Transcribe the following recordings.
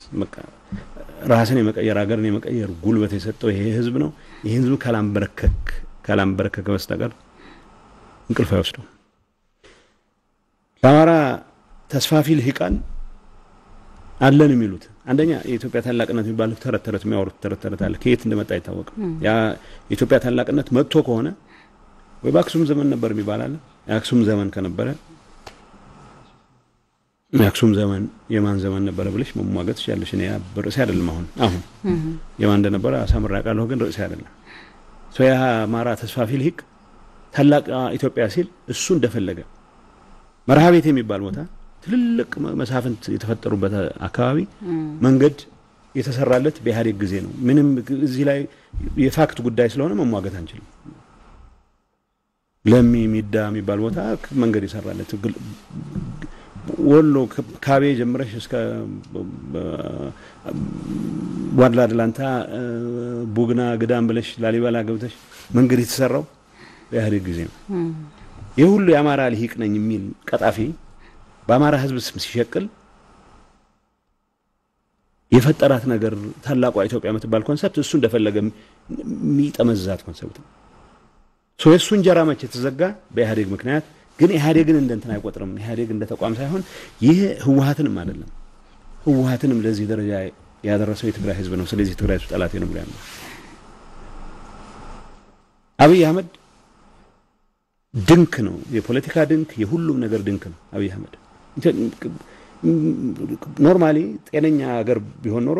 በቃ ራስን የመቀየር ሀገርን የመቀየር ጉልበት የሰጠው ይሄ ህዝብ ነው። ይህ ህዝብ ካላንበረከክ ካላንበረከከ በስተቀር እንቅልፍ አይወስደው። ለአማራ ተስፋፊ ልሂቃን አለን የሚሉት አንደኛ የኢትዮጵያ ታላቅነት የሚባለው ተረት ተረት የሚያወሩት ተረት ተረት አለ። ከየት እንደመጣ አይታወቅም። ያ የኢትዮጵያ ታላቅነት መጥቶ ከሆነ ወይ በአክሱም ዘመን ነበር የሚባል አለ። የአክሱም ዘመን ከነበረ የአክሱም ዘመን የማን ዘመን ነበረ ብለሽ መሟገት ትችላለሽ። እኔ ርዕሴ አይደለም። አሁን አሁን የማን እንደነበረ አሳምሬ አውቃለሁ፣ ግን ርዕሴ አይደለም። ያ አማራ ተስፋፊ ልሂቅ ታላቅ ኢትዮጵያ ሲል እሱ እንደፈለገ መርሃ ቤት የሚባል ቦታ ትልልቅ መሳፍንት የተፈጠሩበት አካባቢ መንገድ የተሰራለት በኢህአዴግ ጊዜ ነው። ምንም እዚህ ላይ የፋክት ጉዳይ ስለሆነ መሟገት አንችልም። ለሚ ሚዳ የሚባል ቦታ መንገድ የሰራለት ወሎ ካቤ ጀምረሽ እስከ ዋድላ አድላንታ ቡግና ግዳም ብለሽ ላሊበላ ገብተሽ መንገድ የተሰራው በኢህአዴግ ጊዜ ነው። ይህ ሁሉ የአማራ ልሂቅ ነኝ የሚል ቀጣፊ በአማራ ሕዝብ ስም ሲሸቅል የፈጠራት ነገር ታላቋ ኢትዮጵያ የምትባል ኮንሰፕት እሱ እንደፈለገ የሚጠመዝዛት ኮንሰፕት ነው። የእሱ እንጀራ መቼ የተዘጋ በኢህአዴግ ምክንያት ግን ኢህአዴግን እንደ እንትን አይቆጥርም። ኢህአዴግ እንደ ተቋም ሳይሆን ይህ ህወሀትንም አይደለም። ህወሀትንም ለዚህ ደረጃ ያደረሰው የትግራይ ህዝብ ነው። ስለዚህ የትግራይ ህዝብ ጠላቴ ነው ብሎ ያምናል። አብይ አህመድ ድንክ ነው፣ የፖለቲካ ድንክ፣ የሁሉም ነገር ድንክ ነው። አብይ አህመድ ኖርማሊ ጤነኛ ሀገር ቢሆን ኖሮ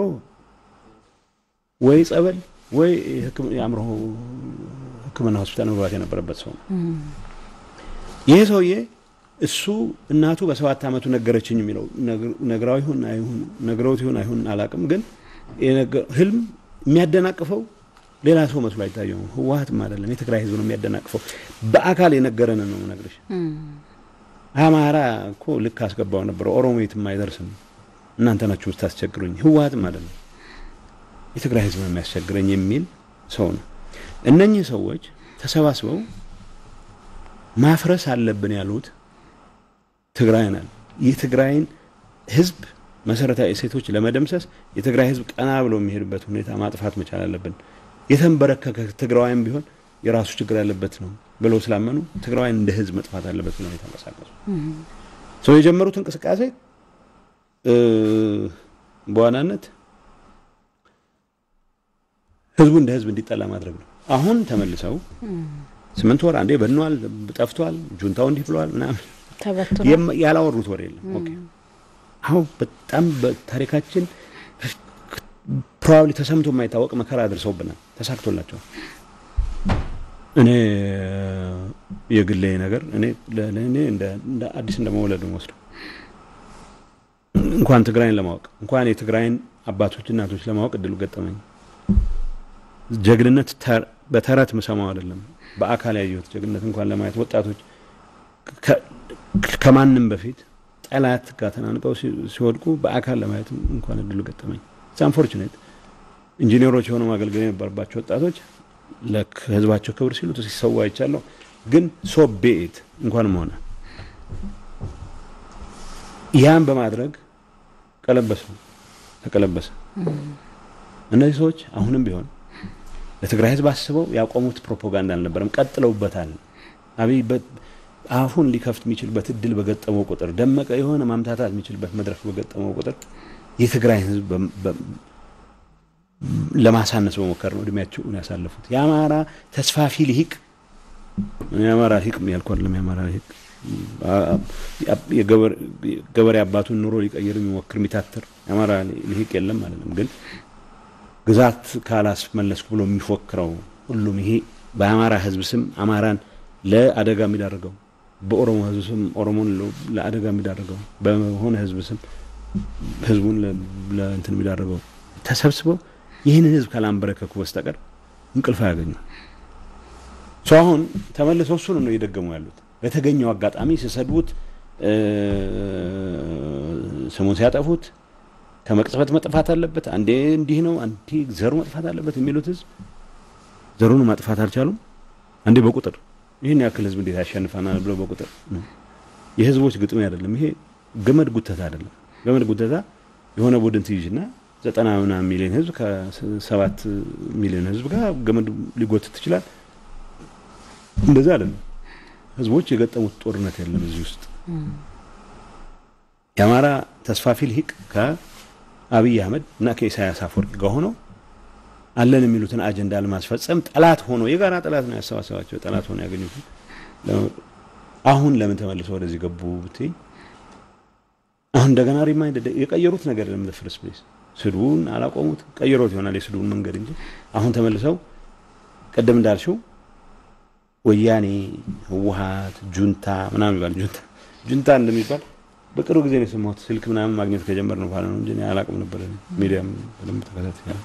ወይ ጸበል ወይ የአእምሮ ሕክምና ሆስፒታል መግባት የነበረበት ሰው ነው። ይሄ ሰውዬ እሱ እናቱ በሰባት ዓመቱ ነገረችኝ የሚለው ነግራው ይሁን አይሁን ነግረውት ይሁን አይሁን አላቅም፣ ግን ህልም የሚያደናቅፈው ሌላ ሰው መስሎ አይታየውም። ህወሀትም አይደለም የትግራይ ህዝብ ነው የሚያደናቅፈው። በአካል የነገረን ነው ነግረሽ አማራ እኮ ልክ አስገባው ነበረ። ኦሮሞ የትም አይደርስም፣ እናንተ ናችሁ ስታስቸግሩኝ። ህወሀትም አይደለም የትግራይ ህዝብ ነው የሚያስቸግረኝ የሚል ሰው ነው። እነኚህ ሰዎች ተሰባስበው ማፍረስ አለብን ያሉት ትግራይን አለ የትግራይን ህዝብ መሰረታዊ እሴቶች ለመደምሰስ የትግራይ ህዝብ ቀና ብሎ የሚሄድበት ሁኔታ ማጥፋት መቻል አለብን። የተንበረከከ ትግራዋይም ቢሆን የራሱ ችግር ያለበት ነው ብለው ስላመኑ ትግራዋይን እንደ ህዝብ መጥፋት አለበት ብለው የተንቀሳቀሱ ሰው የጀመሩት እንቅስቃሴ በዋናነት ህዝቡ እንደ ህዝብ እንዲጠላ ማድረግ ነው። አሁን ተመልሰው ስምንት ወር አንዴ በኗል፣ ጠፍቷል፣ ጁንታው እንዲህ ብለዋል ምናምን ያላወሩት ወሬ የለም። ኦኬ አሁን በጣም በታሪካችን ፕሮባብሊ ተሰምቶ የማይታወቅ መከራ አድርሰውብናል። ተሳክቶላቸዋል። እኔ የግሌ ነገር እኔ ለእኔ እንደ አዲስ እንደ መውለድ ወስደው እንኳን ትግራይን ለማወቅ እንኳን የትግራይን አባቶች እናቶች ለማወቅ እድሉ ገጠመኝ። ጀግንነት በተረት ምሰማው አይደለም፣ በአካል ያየሁት ጀግንነት እንኳን ለማየት ወጣቶች ከማንም በፊት ጠላት ጋር ተናንቀው ሲወድቁ በአካል ለማየት እንኳን እድሉ ገጠመኝ። አንፎርቹኔት ኢንጂነሮች የሆኑ ማገልገል የነበረባቸው ወጣቶች ለህዝባቸው ክብር ሲሉ ሲሰዋ አይቻለሁ። ግን ሶ ቤት እንኳንም ሆነ ያን በማድረግ ቀለበሱ ተቀለበሰ። እነዚህ ሰዎች አሁንም ቢሆን ለትግራይ ህዝብ አስበው ያቆሙት ፕሮፓጋንዳ አልነበረም፣ ቀጥለውበታል። አብይ አፉን ሊከፍት የሚችልበት እድል በገጠመው ቁጥር ደመቀ የሆነ ማምታታት የሚችልበት መድረክ በገጠመው ቁጥር የትግራይ ህዝብ ለማሳነስ በሞከር ነው እድሜያቸውን ያሳለፉት። የአማራ ተስፋፊ ልሂቅ የአማራ ልሂቅ ያልኩ አይደለም። የአማራ ልሂቅ የገበሬ አባቱን ኑሮ ሊቀይር የሚሞክር የሚታትር የአማራ ልሂቅ የለም አይደለም። ግን ግዛት ካላስመለስኩ ብሎ የሚፎክረው ሁሉም ይሄ በአማራ ህዝብ ስም አማራን ለአደጋ የሚዳርገው በኦሮሞ ህዝብ ስም ኦሮሞን ለአደጋ የሚዳርገው በሆነ ህዝብ ስም ህዝቡን ለእንትን የሚዳርገው ተሰብስበው ይህንን ህዝብ ካላንበረከኩ በስተቀር እንቅልፍ አያገኙ። ሰው አሁን ተመልሰው እሱን ነው እየደገሙ ያሉት። በተገኘው አጋጣሚ ሲሰድቡት፣ ስሙን ሲያጠፉት ከመቅጽበት መጥፋት አለበት፣ አንዴ እንዲህ ነው፣ አንዴ ዘሩ መጥፋት አለበት የሚሉት ህዝብ ዘሩን ማጥፋት አልቻሉም። አንዴ በቁጥር ይህን ያክል ህዝብ እንዴት ያሸንፈናል ብለው በቁጥር የህዝቦች ግጥሜ አይደለም ይሄ ገመድ ጉተታ አይደለም። ገመድ ጉተታ የሆነ ቡድን ትይዥና ዘጠና ምናምን ሚሊዮን ህዝብ ከሰባት ሚሊዮን ህዝብ ጋር ገመድ ሊጎትት ትችላል። እንደዛ አይደለም። ህዝቦች የገጠሙት ጦርነት የለም እዚህ ውስጥ የአማራ ተስፋፊ ልሂቅ ከአብይ አህመድ እና ከኢሳያስ አፈወርቂ ጋር ሆነው አለን የሚሉትን አጀንዳ ለማስፈጸም ጠላት ሆኖ የጋራ ጠላት ነው ያሰባሰባቸው። ጠላት ሆኖ ያገኙት አሁን ለምን ተመልሰው ወደዚህ ገቡ ብትይ አሁን እንደገና ሪማይንድ የቀየሩት ነገር ለምን ፍርስ ፕሌስ ስድቡን አላቆሙት ቀይሮት ይሆናል የስድቡን መንገድ እንጂ አሁን ተመልሰው ቅድም እንዳልሽው ወያኔ፣ ህወሀት፣ ጁንታ ምናምን ይባል ጁንታ ጁንታ እንደሚባል በቅርቡ ጊዜ ነው የሰማሁት። ስልክ ምናምን ማግኘት ከጀመር ነው በኋላ ነው እንጂ አላቅም ነበር። ሚዲያም በደንብ ተከታታይ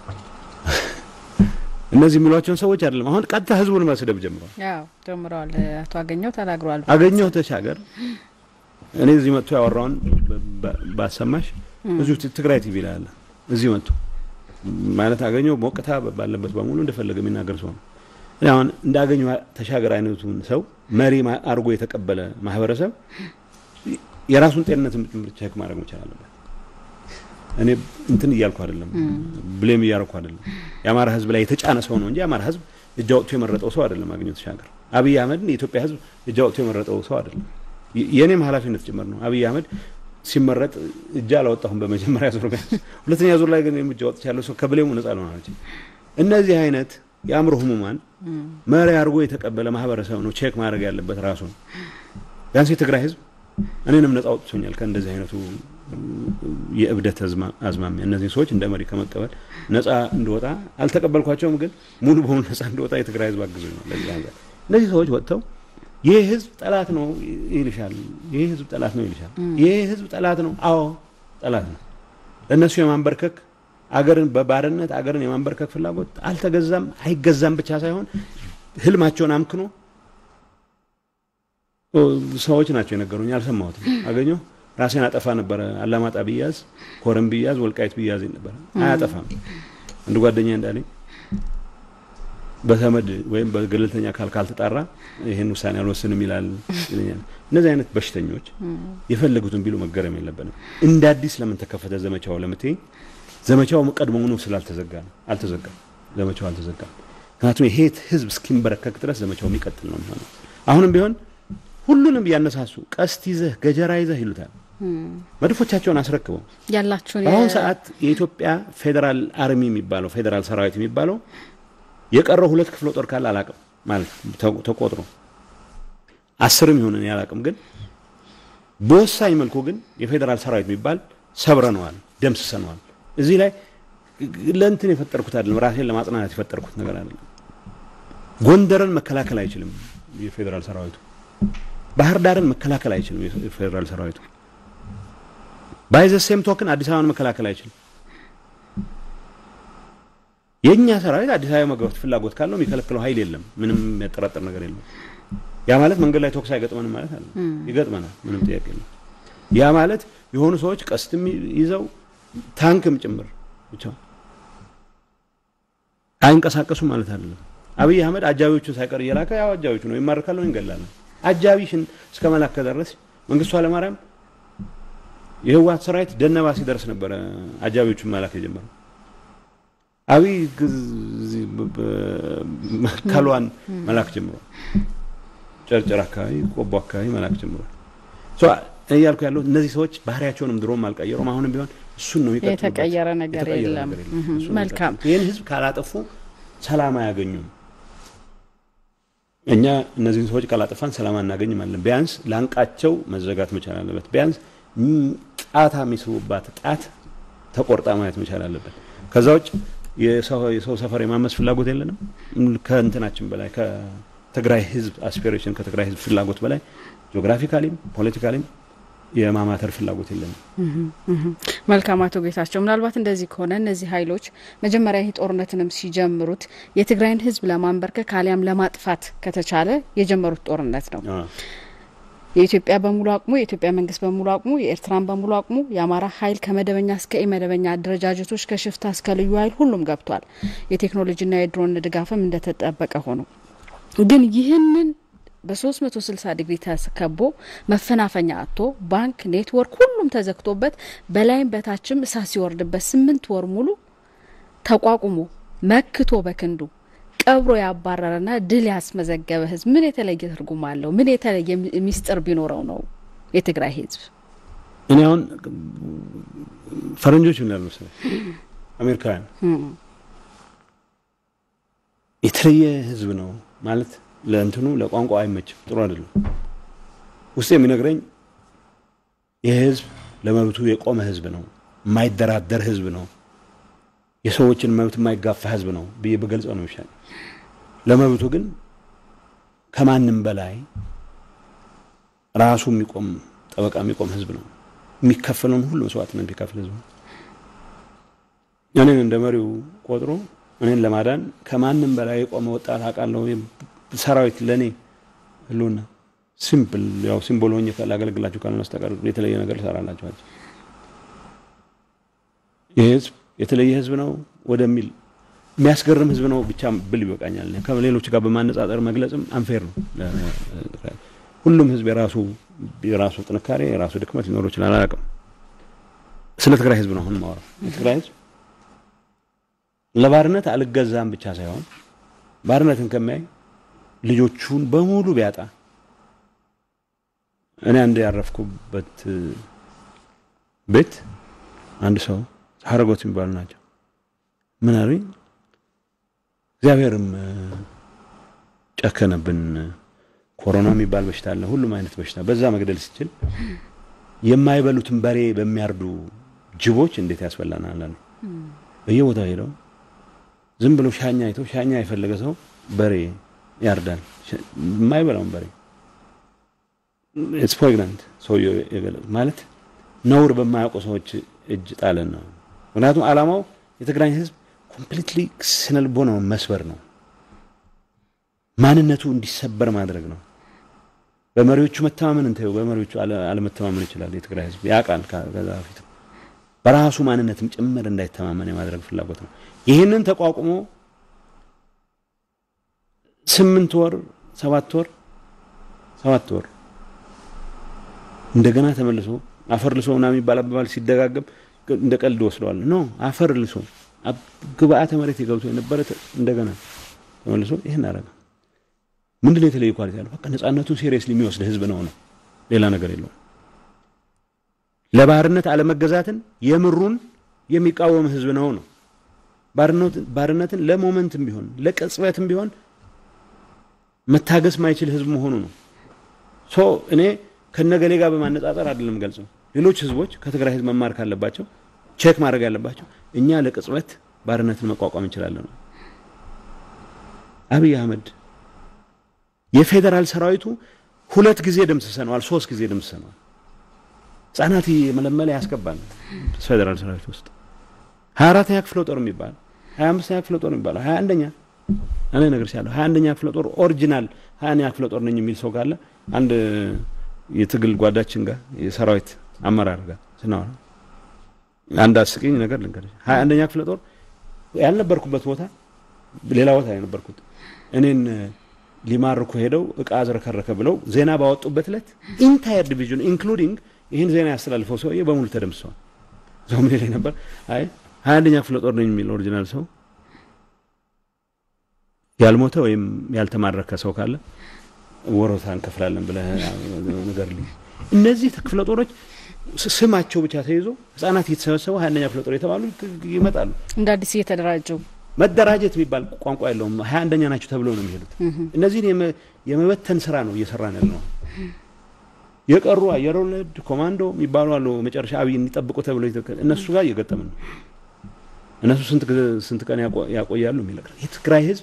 እነዚህ የሚሏቸውን ሰዎች አይደለም። አሁን ቀጥታ ህዝቡን መስደብ ጀምረዋል። ያው ጀምረዋል። አቶ አገኘው ተናግረዋል። አገኘው ተሻገር እኔ እዚህ መጥቶ ያወራውን ባሰማሽ እዚሁ ትግራይ ቲቪ ላይ አለ። እዚህ መጥቶ ማለት አገኘው ሞቅታ ባለበት በሙሉ እንደፈለገ የሚናገር ሰው ነው። እኔ አሁን እንዳገኘው ተሻገር አይነቱን ሰው መሪ አድርጎ የተቀበለ ማህበረሰብ የራሱን ጤንነትን ጭምር ቼክ ማድረግ መቻል አለበት። እኔ እንትን እያልኩ አይደለም፣ ብሌም እያደረኩ አይደለም። የአማራ ህዝብ ላይ የተጫነ ሰው ነው እንጂ የአማራ ህዝብ እጅ አውጥቶ የመረጠው ሰው አይደለም። አገኘሁ ተሻገር አብይ አህመድን የኢትዮጵያ ህዝብ እጅ አውጥቶ የመረጠው ሰው አይደለም። የእኔም ኃላፊነት ጭምር ነው። አብይ አህመድ ሲመረጥ እጅ አላወጣሁም በመጀመሪያ ዙር፣ ሁለተኛ ዙር ላይ ግን እጅ አውጥቻለሁ። ሰው ከብሌሙ ነጻ ልሆን አልችልም። እነዚህ አይነት የአእምሮ ህሙማን መሪ አድርጎ የተቀበለ ማህበረሰብ ነው ቼክ ማድረግ ያለበት ራሱ ነው። ቢያንስ የትግራይ ህዝብ እኔንም ነጻ አውጥቶኛል ከእንደዚህ አይነቱ የእብደት አዝማሚያ። እነዚህ ሰዎች እንደ መሪ ከመቀበል ነጻ እንድወጣ አልተቀበልኳቸውም፣ ግን ሙሉ በሙሉ ነጻ እንድወጣ የትግራይ ህዝብ አግዞኝ ነው። ለዚህ አንጻር እነዚህ ሰዎች ወጥተው ይህ ህዝብ ጠላት ነው ይልሻል፣ ይህ ህዝብ ጠላት ነው ይልሻል። ይህ ህዝብ ጠላት ነው፣ አዎ ጠላት ነው። ለእነሱ የማንበርከክ አገርን በባርነት አገርን የማንበርከክ ፍላጎት አልተገዛም፣ አይገዛም ብቻ ሳይሆን ህልማቸውን አምክኖ ሰዎች ናቸው የነገሩኝ። አልሰማሁትም። አገኘሁ ራሴን አጠፋ ነበረ። አላማጣ ብያዝ፣ ኮረም ብያዝ፣ ወልቃይት ብያዝ ነበረ። አያጠፋም። አንድ ጓደኛ እንዳለኝ በተመድ ወይም በገለልተኛ አካል ካልተጣራ ይህን ውሳኔ አልወስንም ይላል ይለኛል። እነዚህ አይነት በሽተኞች የፈለጉትን ቢሉ መገረም የለብንም። እንደ አዲስ ለምን ተከፈተ ዘመቻው ለምትይ ዘመቻው ቀድሞውኑ ስላልተዘጋ ነው። አልተዘጋም፣ ዘመቻው አልተዘጋም። ምክንያቱም ይሄ ህዝብ እስኪንበረከክ ድረስ ዘመቻው የሚቀጥል ነው የሚሆነው። አሁንም ቢሆን ሁሉንም እያነሳሱ ቀስት ይዘህ ገጀራ ይዘህ ይሉታል። መድፎቻቸውን አስረክበው ያላችሁን በአሁኑ ሰዓት የኢትዮጵያ ፌዴራል አርሚ የሚባለው ፌዴራል ሰራዊት የሚባለው የቀረው ሁለት ክፍለ ጦር ካለ አላቅም ማለት ተቆጥሮ አስርም ይሁን እኔ አላቅም። ግን በወሳኝ መልኩ ግን የፌዴራል ሰራዊት የሚባል ሰብረነዋል፣ ደምስሰነዋል። እዚህ ላይ ለእንትን የፈጠርኩት አይደለም፣ ራሴን ለማጽናናት የፈጠርኩት ነገር አይደለም። ጎንደርን መከላከል አይችልም የፌዴራል ሰራዊቱ። ባህር ዳርን መከላከል አይችልም የፌዴራል ሰራዊቱ። ባይዘ ሴም ቶክን አዲስ አበባን መከላከል አይችልም። የእኛ ሰራዊት አዲስ አበባ መግባት ፍላጎት ካለው የሚከለክለው ኃይል የለም። ምንም የሚያጠራጥር ነገር የለም። ያ ማለት መንገድ ላይ ተኩስ አይገጥመንም ማለት አለ። ይገጥመናል፣ ምንም ጥያቄ የለም። ያ ማለት የሆኑ ሰዎች ቀስትም ይዘው ታንክም ጭምር ብቻ አይንቀሳቀሱ ማለት አይደለም። አብይ አህመድ አጃቢዎቹን ሳይቀር እየላከ ያው አጃቢዎቹ ነው ይማርካል፣ እንገላለን። አጃቢሽን እስከ መላክ ከደረስ መንግስቱ ኃይለማርያም የህወሓት ሰራዊት ደነባ ሲደርስ ነበረ አጃቢዎቹን መላክ የጀመረው። አብይ ከሏን መላክ ጀምሯል። ጨርጨር አካባቢ፣ ቆቦ አካባቢ መላክ ጀምሯል። እያልኩ ያለው እነዚህ ሰዎች ባህሪያቸውንም ድሮም አልቀየሩም። አሁንም ቢሆን እሱን ነው የተቀየረ ነገር የለም። መልካም ይህን ህዝብ ካላጠፉ ሰላም አያገኙም። እኛ እነዚህን ሰዎች ካላጠፋን ሰላም አናገኝም አለን። ቢያንስ ላንቃቸው መዘጋት መቻል አለበት። ቢያንስ ጣታ የሚስቡባት ጣት ተቆርጣ ማየት መቻል አለበት። ከዛ ውጭ የሰው ሰፈር የማመስ ፍላጎት የለንም። ከእንትናችን በላይ ከትግራይ ህዝብ አስፒሬሽን ከትግራይ ህዝብ ፍላጎት በላይ ጂኦግራፊካሊም ፖለቲካሊም የማማተር ፍላጎት የለንም። መልካም አቶ ጌታቸው፣ ምናልባት እንደዚህ ከሆነ እነዚህ ኃይሎች መጀመሪያ ይህ ጦርነትንም ሲጀምሩት የትግራይን ህዝብ ለማንበርከክ አሊያም ለማጥፋት ከተቻለ የጀመሩት ጦርነት ነው። የኢትዮጵያ በሙሉ አቅሙ የኢትዮጵያ መንግስት በሙሉ አቅሙ የኤርትራን በሙሉ አቅሙ የአማራ ኃይል ከመደበኛ እስከ ኢመደበኛ አደረጃጀቶች ከሽፍታ እስከ ልዩ ኃይል ሁሉም ገብቷል። የቴክኖሎጂና የድሮን ድጋፍም እንደተጠበቀ ሆኖ ግን ይህንን በ360 ዲግሪ ተከቦ መፈናፈኛ አጥቶ ባንክ፣ ኔትወርክ ሁሉም ተዘግቶበት በላይም በታችም እሳት ሲወርድበት ስምንት ወር ሙሉ ተቋቁሞ መክቶ በክንዱ ቀብሮ ያባረረና ድል ያስመዘገበ ህዝብ ምን የተለየ ትርጉም አለው? ምን የተለየ ሚስጥር ቢኖረው ነው የትግራይ ህዝብ? እኔ አሁን ፈረንጆች ምን ያሉ መሰለኝ አሜሪካውያን የተለየ ህዝብ ነው ማለት ለእንትኑ ለቋንቋ አይመችም፣ ጥሩ አይደለም። ውስጥ የሚነግረኝ ይህ ህዝብ ለመብቱ የቆመ ህዝብ ነው፣ የማይደራደር ህዝብ ነው፣ የሰዎችን መብት የማይጋፋ ህዝብ ነው ብዬ በገልጸው ነው ይሻል። ለመብቱ ግን ከማንም በላይ ራሱ የሚቆም ጠበቃ የሚቆም ህዝብ ነው። የሚከፈለውን ሁሉ መስዋዕትነት የሚከፍል ህዝብ ነው። እኔን እንደ መሪው ቆጥሮ እኔን ለማዳን ከማንም በላይ የቆመ ወጣት አውቃለሁ። ሰራዊት ለእኔ ህልውና ሲምፕል ያው ሲምቦል ሆኜ ላገለግላችሁ ካልሆነ በስተቀር የተለየ ነገር ልሰራላችኋል። ይህ ህዝብ የተለየ ህዝብ ነው ወደሚል የሚያስገርም ህዝብ ነው ብቻ ብል ይበቃኛል። ከሌሎች ጋር በማነጻጸር መግለጽም አንፌር ነው። ሁሉም ህዝብ የራሱ የራሱ ጥንካሬ የራሱ ድክመት ሊኖረው ይችላል። አላውቅም። ስለ ትግራይ ህዝብ ነው አሁን ማወራው። የትግራይ ህዝብ ለባርነት አልገዛም ብቻ ሳይሆን ባርነትን ከሚያይ ልጆቹን በሙሉ ቢያጣ እኔ አንድ ያረፍኩበት ቤት አንድ ሰው ሀረጎት የሚባሉ ናቸው። ምን አሉኝ፣ እግዚአብሔርም ጨከነብን። ኮሮና የሚባል በሽታ አለ፣ ሁሉም አይነት በሽታ በዛ መግደል ሲችል የማይበሉትን በሬ በሚያርዱ ጅቦች እንዴት ያስበላናል አሉ። በየቦታው ሄደው ዝም ብሎ ሻኛ አይተው ሻኛ የፈለገ ሰው በሬ ያርዳል፣ የማይበላውን በሬ ኢትስ ፕሬግናንት ሰውየው የገለጹ ማለት ነውር በማያውቁ ሰዎች እጅ ጣለን ነው። ምክንያቱም ዓላማው የትግራይ ህዝብ ኮምፕሊትሊ ስነልቦናውን መስበር ነው። ማንነቱ እንዲሰበር ማድረግ ነው። በመሪዎቹ መተማመን እንታዩ፣ በመሪዎቹ አለመተማመን ይችላል። የትግራይ ህዝብ ያውቃል። ከዛ በፊት በራሱ ማንነትም ጭምር እንዳይተማመን የማድረግ ፍላጎት ነው። ይህንን ተቋቁሞ ስምንት ወር ሰባት ወር ሰባት ወር እንደገና ተመልሶ አፈር ልሶ ምናምን የሚባል አባባል ሲደጋገም እንደ ቀልድ ወስደዋል። ኖ አፈር ልሶ ግብአተ መሬት የገብቶ የነበረ እንደገና ተመልሶ ይህን አረገ። ምንድን ነው የተለየ ኳሊቲ ያለው? በቃ ነጻነቱን ሲሪየስሊ የሚወስድ ህዝብ ነው ነው ሌላ ነገር የለውም። ለባርነት አለመገዛትን የምሩን የሚቃወም ህዝብ ነው ነው ባርነትን ለሞመንትም ቢሆን ለቅጽበትም ቢሆን መታገስ ማይችል ህዝብ መሆኑ ነው። ሶ እኔ ከነገሌ ጋር በማነጻጸር አይደለም ገልጸው ሌሎች ህዝቦች ከትግራይ ህዝብ መማር ካለባቸው ቼክ ማድረግ ያለባቸው እኛ ለቅጽበት ባርነትን መቋቋም እንችላለን ነው። አብይ አህመድ የፌዴራል ሰራዊቱ ሁለት ጊዜ ደምስሰነዋል፣ ሶስት ጊዜ ደምስሰነዋል። ህጻናት መለመለ ያስገባል ፌዴራል ሰራዊት ውስጥ ሀያ አራተኛ ክፍለ ጦር የሚባል ሀያ አምስተኛ ክፍለ ጦር የሚባለው ሀያ አንደኛ እኔ ነገር ሲያለሁ ሀያ አንደኛ ክፍለ ጦር ኦሪጂናል ሀያ አንደኛ ክፍለ ጦር ነኝ የሚል ሰው ካለ አንድ የትግል ጓዳችን ጋር የሰራዊት አመራር ጋር ስናወራ አንድ አስቂኝ ነገር ልንገርሽ። ሀያ አንደኛ ክፍለ ጦር ያልነበርኩበት ቦታ ሌላ ቦታ የነበርኩት እኔን ሊማርኩ ሄደው እቃ አዝረከረከ ብለው ዜና ባወጡበት ዕለት ኢንታየር ዲቪዥን ኢንክሉዲንግ ይህን ዜና ያስተላልፈው ሰውዬ በሙሉ ተደምስሰዋል። ሰው ምን ላይ ነበር? አይ ሀያ አንደኛ ክፍለ ጦር ነኝ የሚል ኦሪጂናል ሰው ያልሞተ ወይም ያልተማረከ ሰው ካለ ወሮታ እንከፍላለን ብለህ ንገርልኝ። እነዚህ ክፍለ ጦሮች ስማቸው ብቻ ተይዞ ህጻናት እየተሰበሰቡ ሀያ አንደኛ ክፍለ ጦር የተባሉ ይመጣሉ። እንደ አዲስ እየተደራጁ መደራጀት የሚባል ቋንቋ የለውም። ሀያ አንደኛ ናቸው ተብለው ነው የሚሄዱት። እነዚህን የመበተን ስራ ነው እየሰራን ያለ ነው። የቀሩ አየር ወለድ ኮማንዶ የሚባሉ አሉ። መጨረሻ አብይ እንዲጠብቁ ተብለው እነሱ ጋር እየገጠምን ነው። እነሱ ስንት ቀን ያቆያሉ የሚል የትግራይ ህዝብ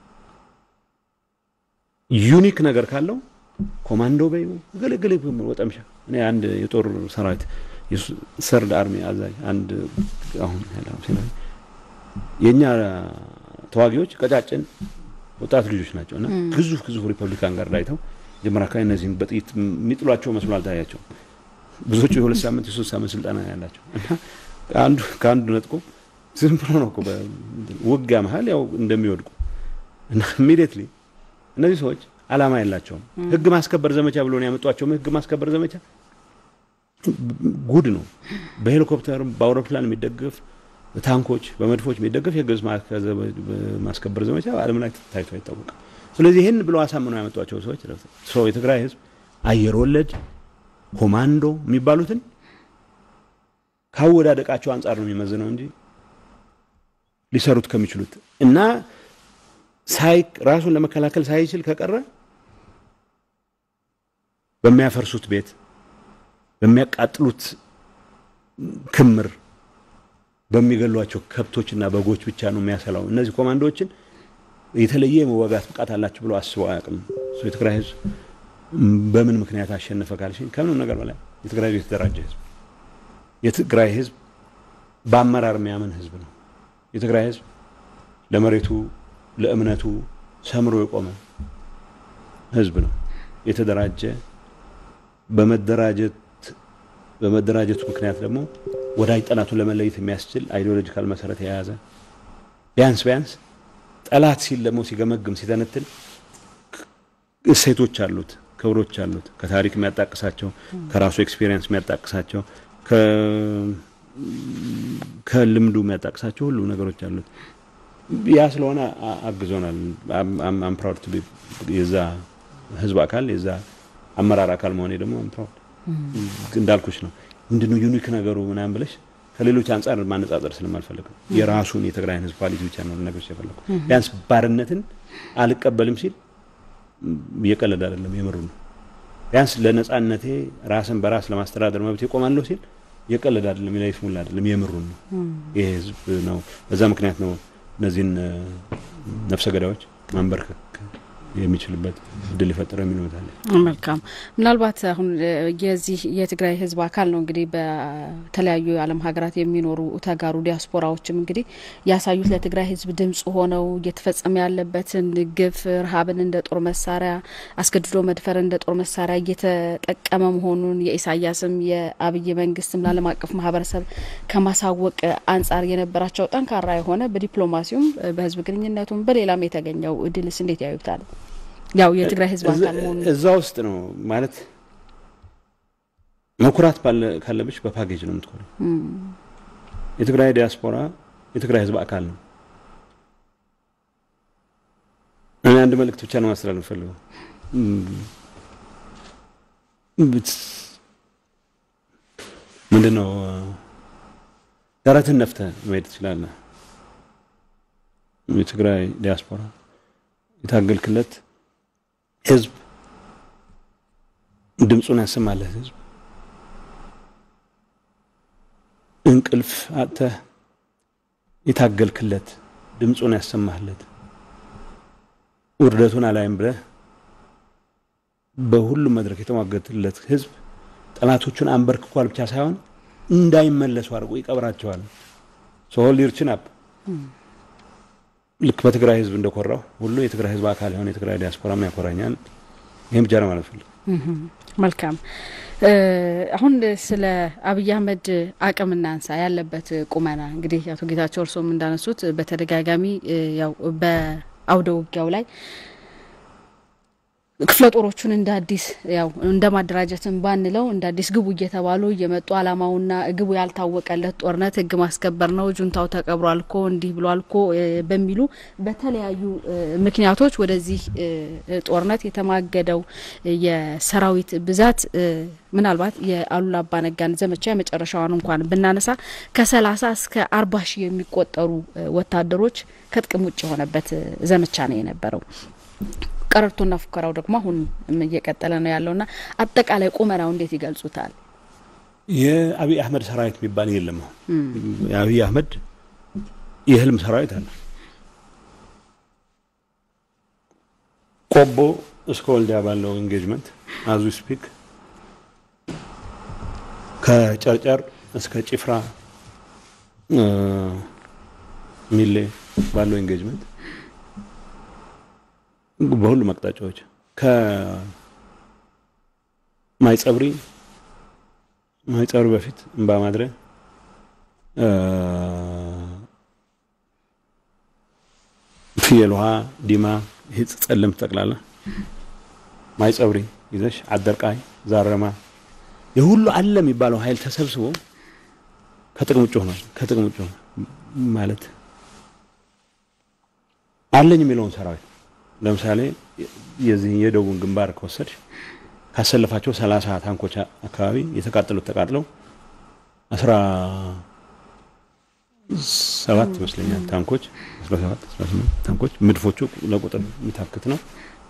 ዩኒክ ነገር ካለው ኮማንዶ በይ ገለገለ ወጠምሻ እኔ አንድ የጦር ሰራዊት ሰርድ አርሚ አዛዥ አንድ አሁን የእኛ ተዋጊዎች ቀጫጭን ወጣት ልጆች ናቸው እና ግዙፍ ግዙፍ ሪፐብሊካን ጋር ላይተው ጀመር አካባቢ እነዚህም በጥይት የሚጥሏቸው መስሎ አልታያቸው። ብዙዎቹ የሁለት ሳምንት የሶስት ሳምንት ስልጠና ያላቸው እና አንዱ ከአንዱ ነጥቆ ዝም ብሎ ነው ውጊያ መሀል ያው እንደሚወድቁ እና ኢሚዲየትሊ እነዚህ ሰዎች አላማ የላቸውም። ህግ ማስከበር ዘመቻ ብሎ ነው ያመጧቸው። ህግ ማስከበር ዘመቻ ጉድ ነው። በሄሊኮፕተር በአውሮፕላን የሚደገፍ ታንኮች፣ በመድፎች የሚደገፍ የህግ ማስከበር ዘመቻ በዓለም ላይ ታይቶ አይታወቅም። ስለዚህ ይህን ብለው አሳምነው ያመጧቸው ሰዎች ሰው የትግራይ ህዝብ አየር ወለድ ኮማንዶ የሚባሉትን ካወዳደቃቸው አንጻር ነው የሚመዝነው እንጂ ሊሰሩት ከሚችሉት እና ሳይ ራሱን ለመከላከል ሳይችል ከቀረ በሚያፈርሱት ቤት በሚያቃጥሉት ክምር በሚገሏቸው ከብቶችና በጎች ብቻ ነው የሚያሰላው። እነዚህ ኮማንዶዎችን የተለየ የመዋጋት ብቃት አላቸው ብሎ አስበው አያውቅም። የትግራይ ህዝብ በምን ምክንያት አሸነፈ ካልሽኝ ከምንም ነገር በላይ የትግራይ ህዝብ የተደራጀ ህዝብ፣ የትግራይ ህዝብ በአመራር የሚያምን ህዝብ ነው። የትግራይ ህዝብ ለመሬቱ ለእምነቱ ሰምሮ የቆመ ህዝብ ነው። የተደራጀ በመደራጀት በመደራጀቱ ምክንያት ደግሞ ወዳጅ ጠላቱን ለመለየት የሚያስችል አይዲዮሎጂካል መሰረት የያዘ ቢያንስ ቢያንስ ጠላት ሲል ደግሞ ሲገመግም ሲተነትን እሴቶች አሉት፣ ክብሮች አሉት። ከታሪክ የሚያጣቅሳቸው ከራሱ ኤክስፔሪየንስ የሚያጣቅሳቸው ከልምዱ የሚያጣቅሳቸው ሁሉ ነገሮች አሉት። ያ ስለሆነ አግዞናል። አም ፕራውድ ቱ ቢ የዛ ህዝብ አካል የዛ አመራር አካል መሆኔ ደግሞ አም ፕራውድ እንዳልኩሽ ነው። ምንድነው ዩኒክ ነገሩ ምናምን ብለሽ ከሌሎች አንጻር ማነጻጸር ስለማልፈልግ ነው። የራሱን የትግራይን ህዝብ ኳሊቲ ብቻ ነው ነገሮች የፈለጉ። ቢያንስ ባርነትን አልቀበልም ሲል እየቀለድ አይደለም፣ የምሩ ነው። ቢያንስ ለነጻነቴ ራስን በራስ ለማስተዳደር መብት ይቆማለሁ ሲል እየቀለድ አይደለም፣ ይስሙላ አይደለም፣ የምሩን ነው። ይሄ ህዝብ ነው። በዛ ምክንያት ነው እነዚህን ነፍሰ ገዳዮች ማንበርከክ የሚችልበት እድል የፈጠረው የሚኖታል። መልካም። ምናልባት አሁን የዚህ የትግራይ ህዝብ አካል ነው እንግዲህ በተለያዩ የዓለም ሀገራት የሚኖሩ ተጋሩ ዲያስፖራዎችም እንግዲህ ያሳዩት ለትግራይ ህዝብ ድምጽ ሆነው እየተፈጸመ ያለበትን ግፍ፣ ረሃብን እንደ ጦር መሳሪያ፣ አስገድዶ መድፈር እንደ ጦር መሳሪያ እየተጠቀመ መሆኑን የኢሳያስም የአብይ መንግስትም ለዓለም አቀፍ ማህበረሰብ ከማሳወቅ አንጻር የነበራቸው ጠንካራ የሆነ በዲፕሎማሲውም በህዝብ ግንኙነቱም በሌላም የተገኘው ድልስ እንዴት ያዩታል? ያው የትግራይ ህዝብ አካል መሆኑ እዛ ውስጥ ነው ማለት መኩራት ካለብሽ በፓኬጅ ነው የምትኮረው። የትግራይ ዲያስፖራ የትግራይ ህዝብ አካል ነው። እኔ አንድ መልእክት ብቻ ነው ማስተላለፍ ፈልገው ምንድን ነው ደረትን ነፍተህ መሄድ ትችላለህ። የትግራይ ዲያስፖራ የታገልክለት ህዝብ ድምፁን ያሰማለት ህዝብ እንቅልፍ አጥተህ የታገልክለት ድምፁን ያሰማህለት ውርደቱን አላይም ብለህ በሁሉም መድረክ የተሟገትለት ህዝብ ጠላቶቹን አንበርክኳል ብቻ ሳይሆን እንዳይመለሱ አድርጎ ይቀብራቸዋል። ሶሆል ዩር አፕ ልክ በትግራይ ህዝብ እንደኮራው ሁሉ የትግራይ ህዝብ አካል የሆነ የትግራይ ዲያስፖራም ያኮራኛል። ይህም ብቻ ነው ማለት ፈልግ። መልካም። አሁን ስለ አብይ አህመድ አቅም እናንሳ። ያለበት ቁመና እንግዲህ አቶ ጌታቸው እርስዎም እንዳነሱት በተደጋጋሚ ያው በአውደ ውጊያው ላይ ክፍለ ጦሮቹን እንደ አዲስ ያው እንደ ማደራጀትን ባንለው እንደ አዲስ ግቡ እየተባሉ እየመጡ አላማውና ግቡ ያልታወቀለት ጦርነት ህግ ማስከበር ነው፣ ጁንታው ተቀብሯል እኮ እንዲህ ብሏል እኮ በሚሉ በተለያዩ ምክንያቶች ወደዚህ ጦርነት የተማገደው የሰራዊት ብዛት ምናልባት የአሉላ አባነጋን ዘመቻ የመጨረሻዋን እንኳን ብናነሳ ከሰላሳ እስከ አርባ ሺህ የሚቆጠሩ ወታደሮች ከጥቅም ውጭ የሆነበት ዘመቻ ነው የነበረው። ቀረርቶና ፉከራው ደግሞ አሁን እየቀጠለ ነው ያለውና አጠቃላይ ቁመናው እንዴት ይገልጹታል? የአብይ አህመድ ሰራዊት የሚባል የለም። የአብይ አህመድ የህልም ሰራዊት አለ። ቆቦ እስከ ወልዲያ ባለው ኤንጌጅመንት አዙ ስፒክ ከጨርጨር እስከ ጭፍራ ሚሌ ባለው ኤንጌጅመንት በሁሉም አቅጣጫዎች ከማይጸብሪ ማይጸብሪ በፊት እምባ ማድረ ፍየል ውሃ ዲማ ይህ ጸለምት ጠቅላላ ማይጸብሪ ይዘሽ አደርቃይ፣ ዛረማ የሁሉ አለ የሚባለው ኃይል ተሰብስቦ ከጥቅም ውጭ ሆኗል። ከጥቅም ውጭ ሆኗል ማለት አለኝ የሚለውን ሰራዊት ለምሳሌ የዚህ የደቡብን ግንባር ከወሰድሽ ካሰለፋቸው ሰላሳ ታንኮች አካባቢ የተቃጠሉት ተቃጥለው አስራ ሰባት ይመስለኛል ታንኮች አስራ ሰባት አስራ ስምንት ታንኮች ምድፎቹ ለቁጥር የሚታክት ነው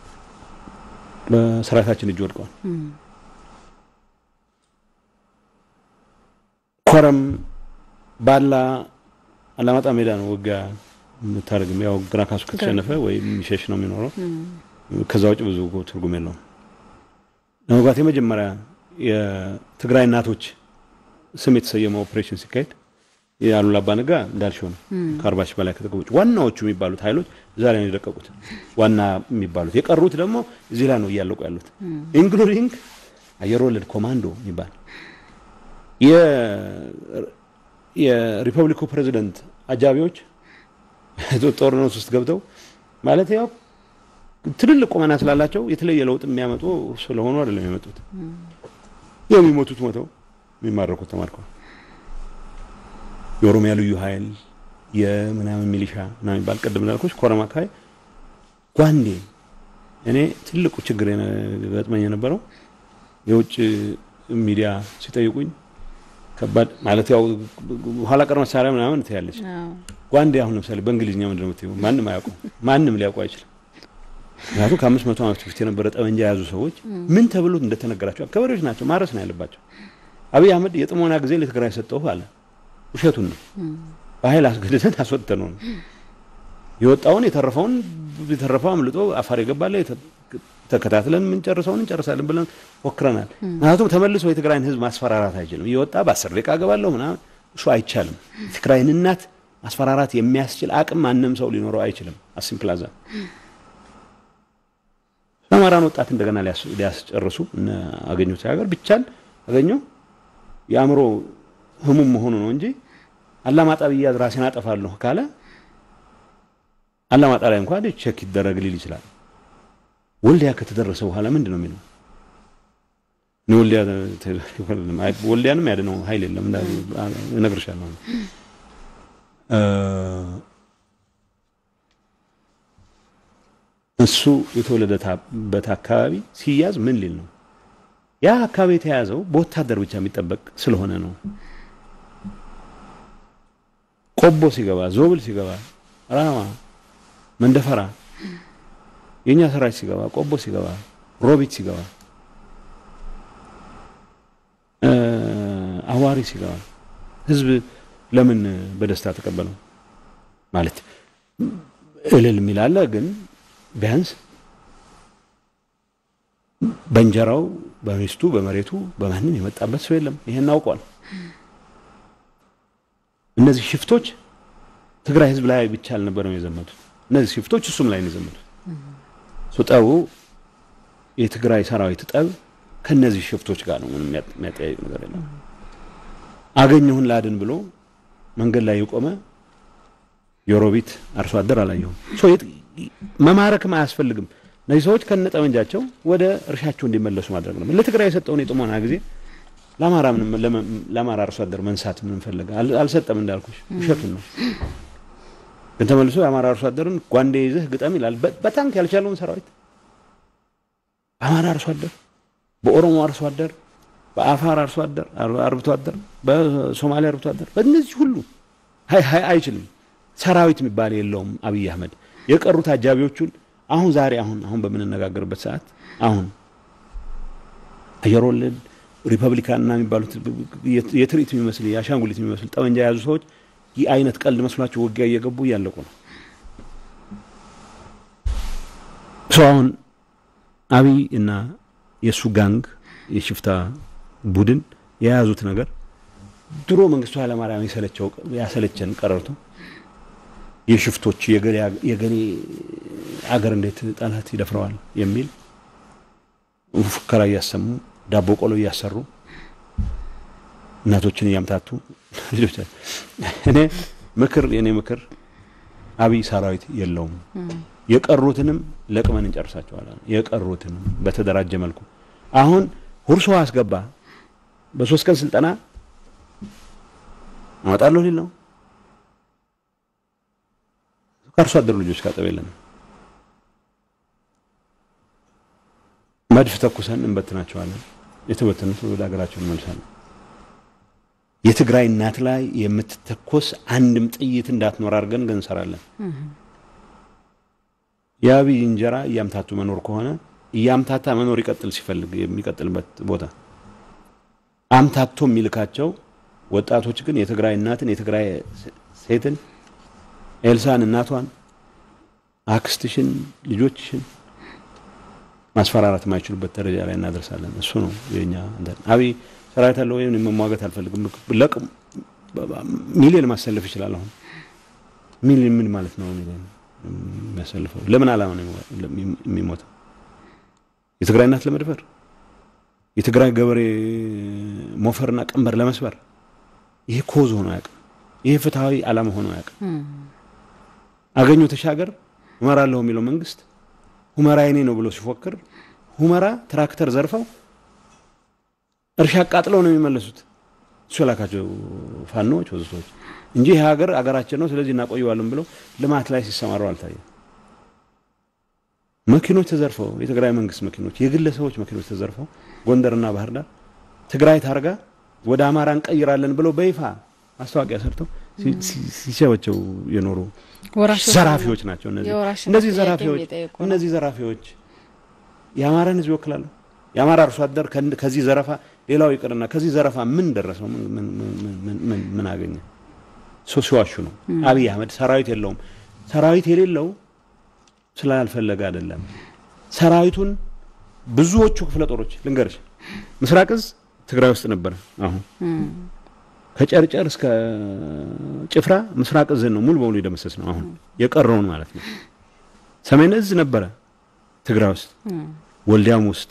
በሰራዊታችን እጅ ወድቀዋል። ኮረም ባላ አላማጣ ሜዳ ነው ውጊያ የምታደርግም ያው ግራ ካሱ ከተሸነፈ ወይም የሚሸሽ ነው የሚኖረው። ከዛ ውጭ ብዙ ትርጉም የለውም። ለመግባት የመጀመሪያ የትግራይ እናቶች ስም የተሰየመው ኦፕሬሽን ሲካሄድ የአሉላ አባ ነጋ እንዳልሽው ነው። ከአርባ ሺህ በላይ ከጥቅም ውጭ ዋናዎቹ የሚባሉት ኃይሎች እዛ ላይ ነው የደቀቁት። ዋና የሚባሉት የቀሩት ደግሞ እዚህ ላይ ነው እያለቁ ያሉት ኢንክሉዲንግ አየር ወለድ ኮማንዶ የሚባል የሪፐብሊኩ ፕሬዚደንት አጃቢዎች ጦርነት ውስጥ ገብተው ማለት ያው ትልልቅ ቁመና ስላላቸው የተለየ ለውጥ የሚያመጡ ስለሆኑ አይደለም የመጡት። የሚሞቱት ሞተው የሚማረኩት ተማርከዋል። የኦሮሚያ ልዩ ኃይል የምናምን ሚሊሻ ና የሚባል ቅድም ላልኩሽ ኮረም አካባቢ ጓንዴ እኔ ትልቁ ችግር ገጥመኝ የነበረው የውጭ ሚዲያ ሲጠይቁኝ ከባድ ማለት ያው ኋላ ቀር መሳሪያ ምናምን ትያለች። ጓንዴ አሁን ለምሳሌ በእንግሊዝኛ ምንድን ነው የምትይው? ማንም አያውቁም። ማንም ሊያውቁ አይችልም። ምክንያቱም ከአምስት መቶ ዓመት በፊት የነበረ ጠመንጃ የያዙ ሰዎች ምን ተብሎ እንደተነገራቸው ገበሬዎች ናቸው፣ ማረስ ነው ያለባቸው። አብይ አህመድ የጥሞና ጊዜ ለትግራይ ሰጠሁ አለ። ውሸቱን ነው። በኃይል አስገድደን አስወጥተነው ነው የወጣውን የተረፈውን የተረፈው አምልጦ አፋር የገባለ ተከታትለን የምንጨርሰውን እንጨርሳለን ብለን ሞክረናል። ምክንያቱም ተመልሶ የትግራይን ሕዝብ ማስፈራራት አይችልም። እየወጣ በአስር ደቂቃ ገባለሁ ምናምን እሱ አይቻልም። የትግራይን እናት ማስፈራራት የሚያስችል አቅም ማንም ሰው ሊኖረው አይችልም። አሲምፕላዛ አማራን ወጣት እንደገና ሊያስጨርሱ እነ አገኘሁ ሀገር ብቻን አገኘሁ የአእምሮ ህሙም መሆኑ ነው እንጂ አላማጣ ብያዝ ራሴን አጠፋለሁ ካለ አላማጣ ላይ እንኳን ቼክ ይደረግ ሊል ይችላል። ወልዲያ ከተደረሰ በኋላ ምንድን ነው የሚለው? ወልዲያ ወልዲያንም ያድነው ኃይል የለም እነግርሻለሁ። እሱ የተወለደበት አካባቢ ሲያዝ ምን ሊል ነው? ያ አካባቢ የተያዘው በወታደር ብቻ የሚጠበቅ ስለሆነ ነው። ቆቦ ሲገባ፣ ዞብል ሲገባ፣ ራማ፣ መንደፈራ የእኛ ሰራዊት ሲገባ፣ ቆቦ ሲገባ፣ ሮቢት ሲገባ፣ አዋሪ ሲገባ ህዝብ ለምን በደስታ ተቀበለው? ማለት እልል የሚላለ ግን ቢያንስ በእንጀራው በሚስቱ በመሬቱ በማንም የመጣበት ሰው የለም። ይሄን አውቋል። እነዚህ ሽፍቶች ትግራይ ህዝብ ላይ ብቻ አልነበረም የዘመቱት። እነዚህ ሽፍቶች እሱም ላይ ነው የዘመቱት። ጠቡ የትግራይ ሰራዊት ጠብ ከነዚህ ሽፍቶች ጋር ነው። ምንም የሚያጠያይቅ ነገር የለም። አገኘሁን ላድን ብሎ መንገድ ላይ የቆመ የሮቢት አርሶ አደር አላየሁም። መማረክም አያስፈልግም። እነዚህ ሰዎች ከነጠመንጃቸው ወደ እርሻቸው እንዲመለሱ ማድረግ ነው። ለትግራይ የሰጠውን የጥሞና ጊዜ ለአማራ ለአማራ አርሶ አደር መንሳት ምን ፈለገ? አልሰጠም። እንዳልኩሽ ውሸቱን ነው። ግን ተመልሶ የአማራ አርሶ አደርን ጓንዴ ይዘህ ግጠም ይላል። በታንክ ያልቻለውን ሰራዊት በአማራ አርሶ አደር፣ በኦሮሞ አርሶ አደር፣ በአፋር አርሶ አደር አርብቶ አደር፣ በሶማሌ አርብቶ አደር፣ በእነዚህ ሁሉ አይችልም። ሰራዊት የሚባል የለውም አብይ አህመድ። የቀሩት አጃቢዎቹን አሁን ዛሬ አሁን አሁን በምንነጋገርበት ሰዓት አሁን አየር ወለድ ሪፐብሊካንና የሚባሉት የትርኢት የሚመስል የአሻንጉሊት የሚመስል ጠመንጃ የያዙ ሰዎች ይህ አይነት ቀልድ መስሏቸው ውጊያ እየገቡ እያለቁ ነው። ሰው አሁን አብይ እና የእሱ ጋንግ የሽፍታ ቡድን የያዙት ነገር ድሮ መንግስቱ ኃይለማርያም ያሰለቸን ቀረርቶ የሽፍቶች የገሌ አገር እንዴት ጠላት ይደፍረዋል የሚል ፉከራ እያሰሙ ዳቦ ቆሎ እያሰሩ እናቶችን እያምታቱ ልጆች እኔ ምክር የኔ ምክር አብይ ሰራዊት የለውም። የቀሩትንም ለቅመን እንጨርሳቸዋለን። የቀሩትንም በተደራጀ መልኩ አሁን ሁርሶ አስገባ በሶስት ቀን ስልጠና አወጣለሁ ሊል ነው። ከአርሶ አደሩ ልጆች ካጠብ የለንም። መድፍ ተኩሰን እንበትናቸዋለን። የተበተኑት ወደ ሀገራቸው እንመልሳለን። የትግራይ እናት ላይ የምትተኮስ አንድም ጥይት እንዳትኖር አድርገን ግን እንሰራለን። የአብይ እንጀራ እያምታቱ መኖር ከሆነ እያምታታ መኖር ይቀጥል ሲፈልግ የሚቀጥልበት ቦታ አምታቶ የሚልካቸው ወጣቶች ግን የትግራይ እናትን የትግራይ ሴትን ኤልሳን እናቷን አክስትሽን ልጆችሽን ማስፈራራት የማይችሉበት ደረጃ ላይ እናደርሳለን። እሱ ነው የኛ እንትን። አብይ ሰራዊት አለ ወይም መሟገት አልፈልግም። ለቅ ሚሊዮን ማሰለፍ ይችላል። አሁን ሚሊዮን ምን ማለት ነው? ሚሊዮን የሚያሰልፈው ለምን ዓላማ ነው የሚሞተው? የትግራይ እናት ለመድፈር፣ የትግራይ ገበሬ ሞፈርና ቀንበር ለመስበር። ይሄ ኮዝ ሆኖ አያውቅም። ይሄ ፍትሐዊ ዓላማ ሆኖ አያውቅም። አገኘሁ ተሻገር እመራለሁ የሚለው መንግስት ሁመራ የኔ ነው ብሎ ሲፎክር ሁመራ ትራክተር ዘርፈው እርሻ አቃጥለው ነው የሚመለሱት። እሱ የላካቸው ፋኖዎች ወዘቶች እንጂ ይህ ሀገር አገራችን ነው ስለዚህ እናቆየዋለን ብለው ልማት ላይ ሲሰማሩ አልታየም። መኪኖች ተዘርፈው የትግራይ መንግስት መኪኖች፣ የግለሰቦች መኪኖች ተዘርፈው ጎንደርና ባህር ዳር ትግራይ ታርጋ ወደ አማራ እንቀይራለን ብለው በይፋ ማስታወቂያ ሰርተው ሲቸበቸው የኖሩ ዘራፊዎች ናቸው። እነዚህ እነዚህ ዘራፊዎች እነዚህ ዘራፊዎች የአማራን ሕዝብ ይወክላሉ። የአማራ አርሶ አደር ከዚህ ዘረፋ ሌላው ይቅርና ከዚህ ዘረፋ ምን ደረሰው? ምን አገኘ? ሰው ሲዋሹ ነው። አብይ አህመድ ሰራዊት የለውም። ሰራዊት የሌለው ስላልፈለገ አይደለም። ሰራዊቱን ብዙዎቹ ክፍለ ጦሮች ልንገርሽ፣ ምስራቅ እዝ ትግራይ ውስጥ ነበረ። አሁን ከጨርጨር እስከ ጭፍራ ምስራቅ እዝን ነው ሙሉ በሙሉ የደመሰስ ነው። አሁን የቀረውን ማለት ነው። ሰሜን እዝ ነበረ ትግራይ ውስጥ ወልዲያም ውስጥ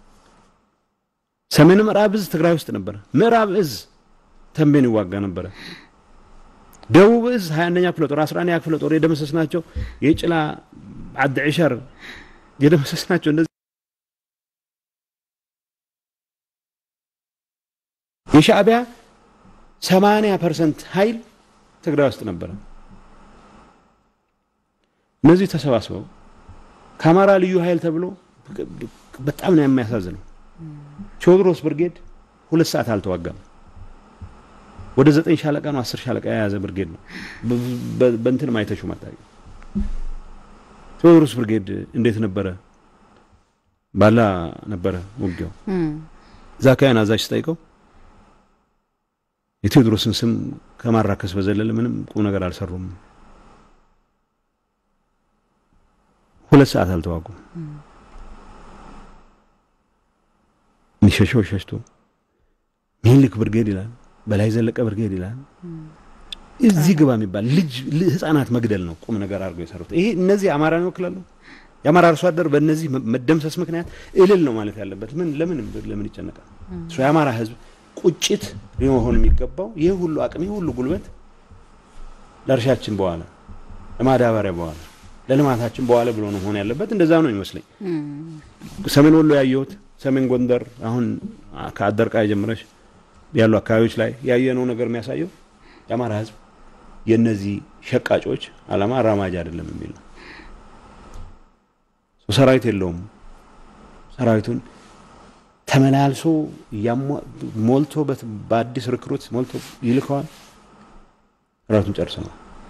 ሰሜን ምዕራብ እዝ ትግራይ ውስጥ ነበረ። ምዕራብ እዝ ተንቤን ይዋጋ ነበረ። ደቡብ እዝ 21ኛ ክፍለ ጦር 11ኛ ክፍለ ጦር የደመሰስ ናቸው። የጭላ ዓዲ ዕሸር የደመሰስ ናቸው። እንደዚህ የሻዕቢያ 80 ፐርሰንት ኃይል ትግራይ ውስጥ ነበረ። እነዚህ ተሰባስበው ከአማራ ልዩ ኃይል ተብሎ በጣም ነው የሚያሳዝነው። ቴዎድሮስ ብርጌድ ሁለት ሰዓት አልተዋጋም። ወደ ዘጠኝ ሻለቃ ነው አስር ሻለቃ የያዘ ብርጌድ ነው። በእንትን ማይተሹ ማታቂ ቴዎድሮስ ብርጌድ እንዴት ነበረ? ባላ ነበረ ውጊያው። ዛካያን አዛዥ ስጠይቀው የቴዎድሮስን ስም ከማራከስ በዘለለ ምንም ቁም ነገር አልሰሩም። ሁለት ሰዓት አልተዋጉም። የሚሸሸው ሸሽቶ ሚኒልክ ብርጌድ ይላል፣ በላይ ዘለቀ ብርጌድ ይላል። እዚህ ግባ የሚባል ልጅ ህፃናት መግደል ነው ቁም ነገር አድርገው የሰሩት። ይሄ እነዚህ አማራን ይወክላሉ። የአማራ አርሶ አደር በእነዚህ መደምሰስ ምክንያት እልል ነው ማለት ያለበት። ምን ለምን ለምን ይጨነቃል? እሱ የአማራ ህዝብ ቁጭት ሊሆን የሚገባው ይህ ሁሉ አቅም ይህ ሁሉ ጉልበት ለእርሻችን በኋላ ለማዳበሪያ በኋላ ለልማታችን በኋላ ብሎ ነው መሆን ያለበት። እንደዛ ነው ይመስለኝ። ሰሜን ወሎ ያየሁት ሰሜን ጎንደር አሁን ከአደርቃይ ጀምረሽ ያሉ አካባቢዎች ላይ ያየነው ነገር የሚያሳየው የአማራ ህዝብ የእነዚህ ሸቃጮች አላማ አራማጅ አይደለም የሚል ነው። ሰራዊት የለውም። ሰራዊቱን ተመላልሶ ሞልቶ በአዲስ ርክሩት ሞልቶ ይልከዋል። ሰራዊቱን ጨርሰዋል።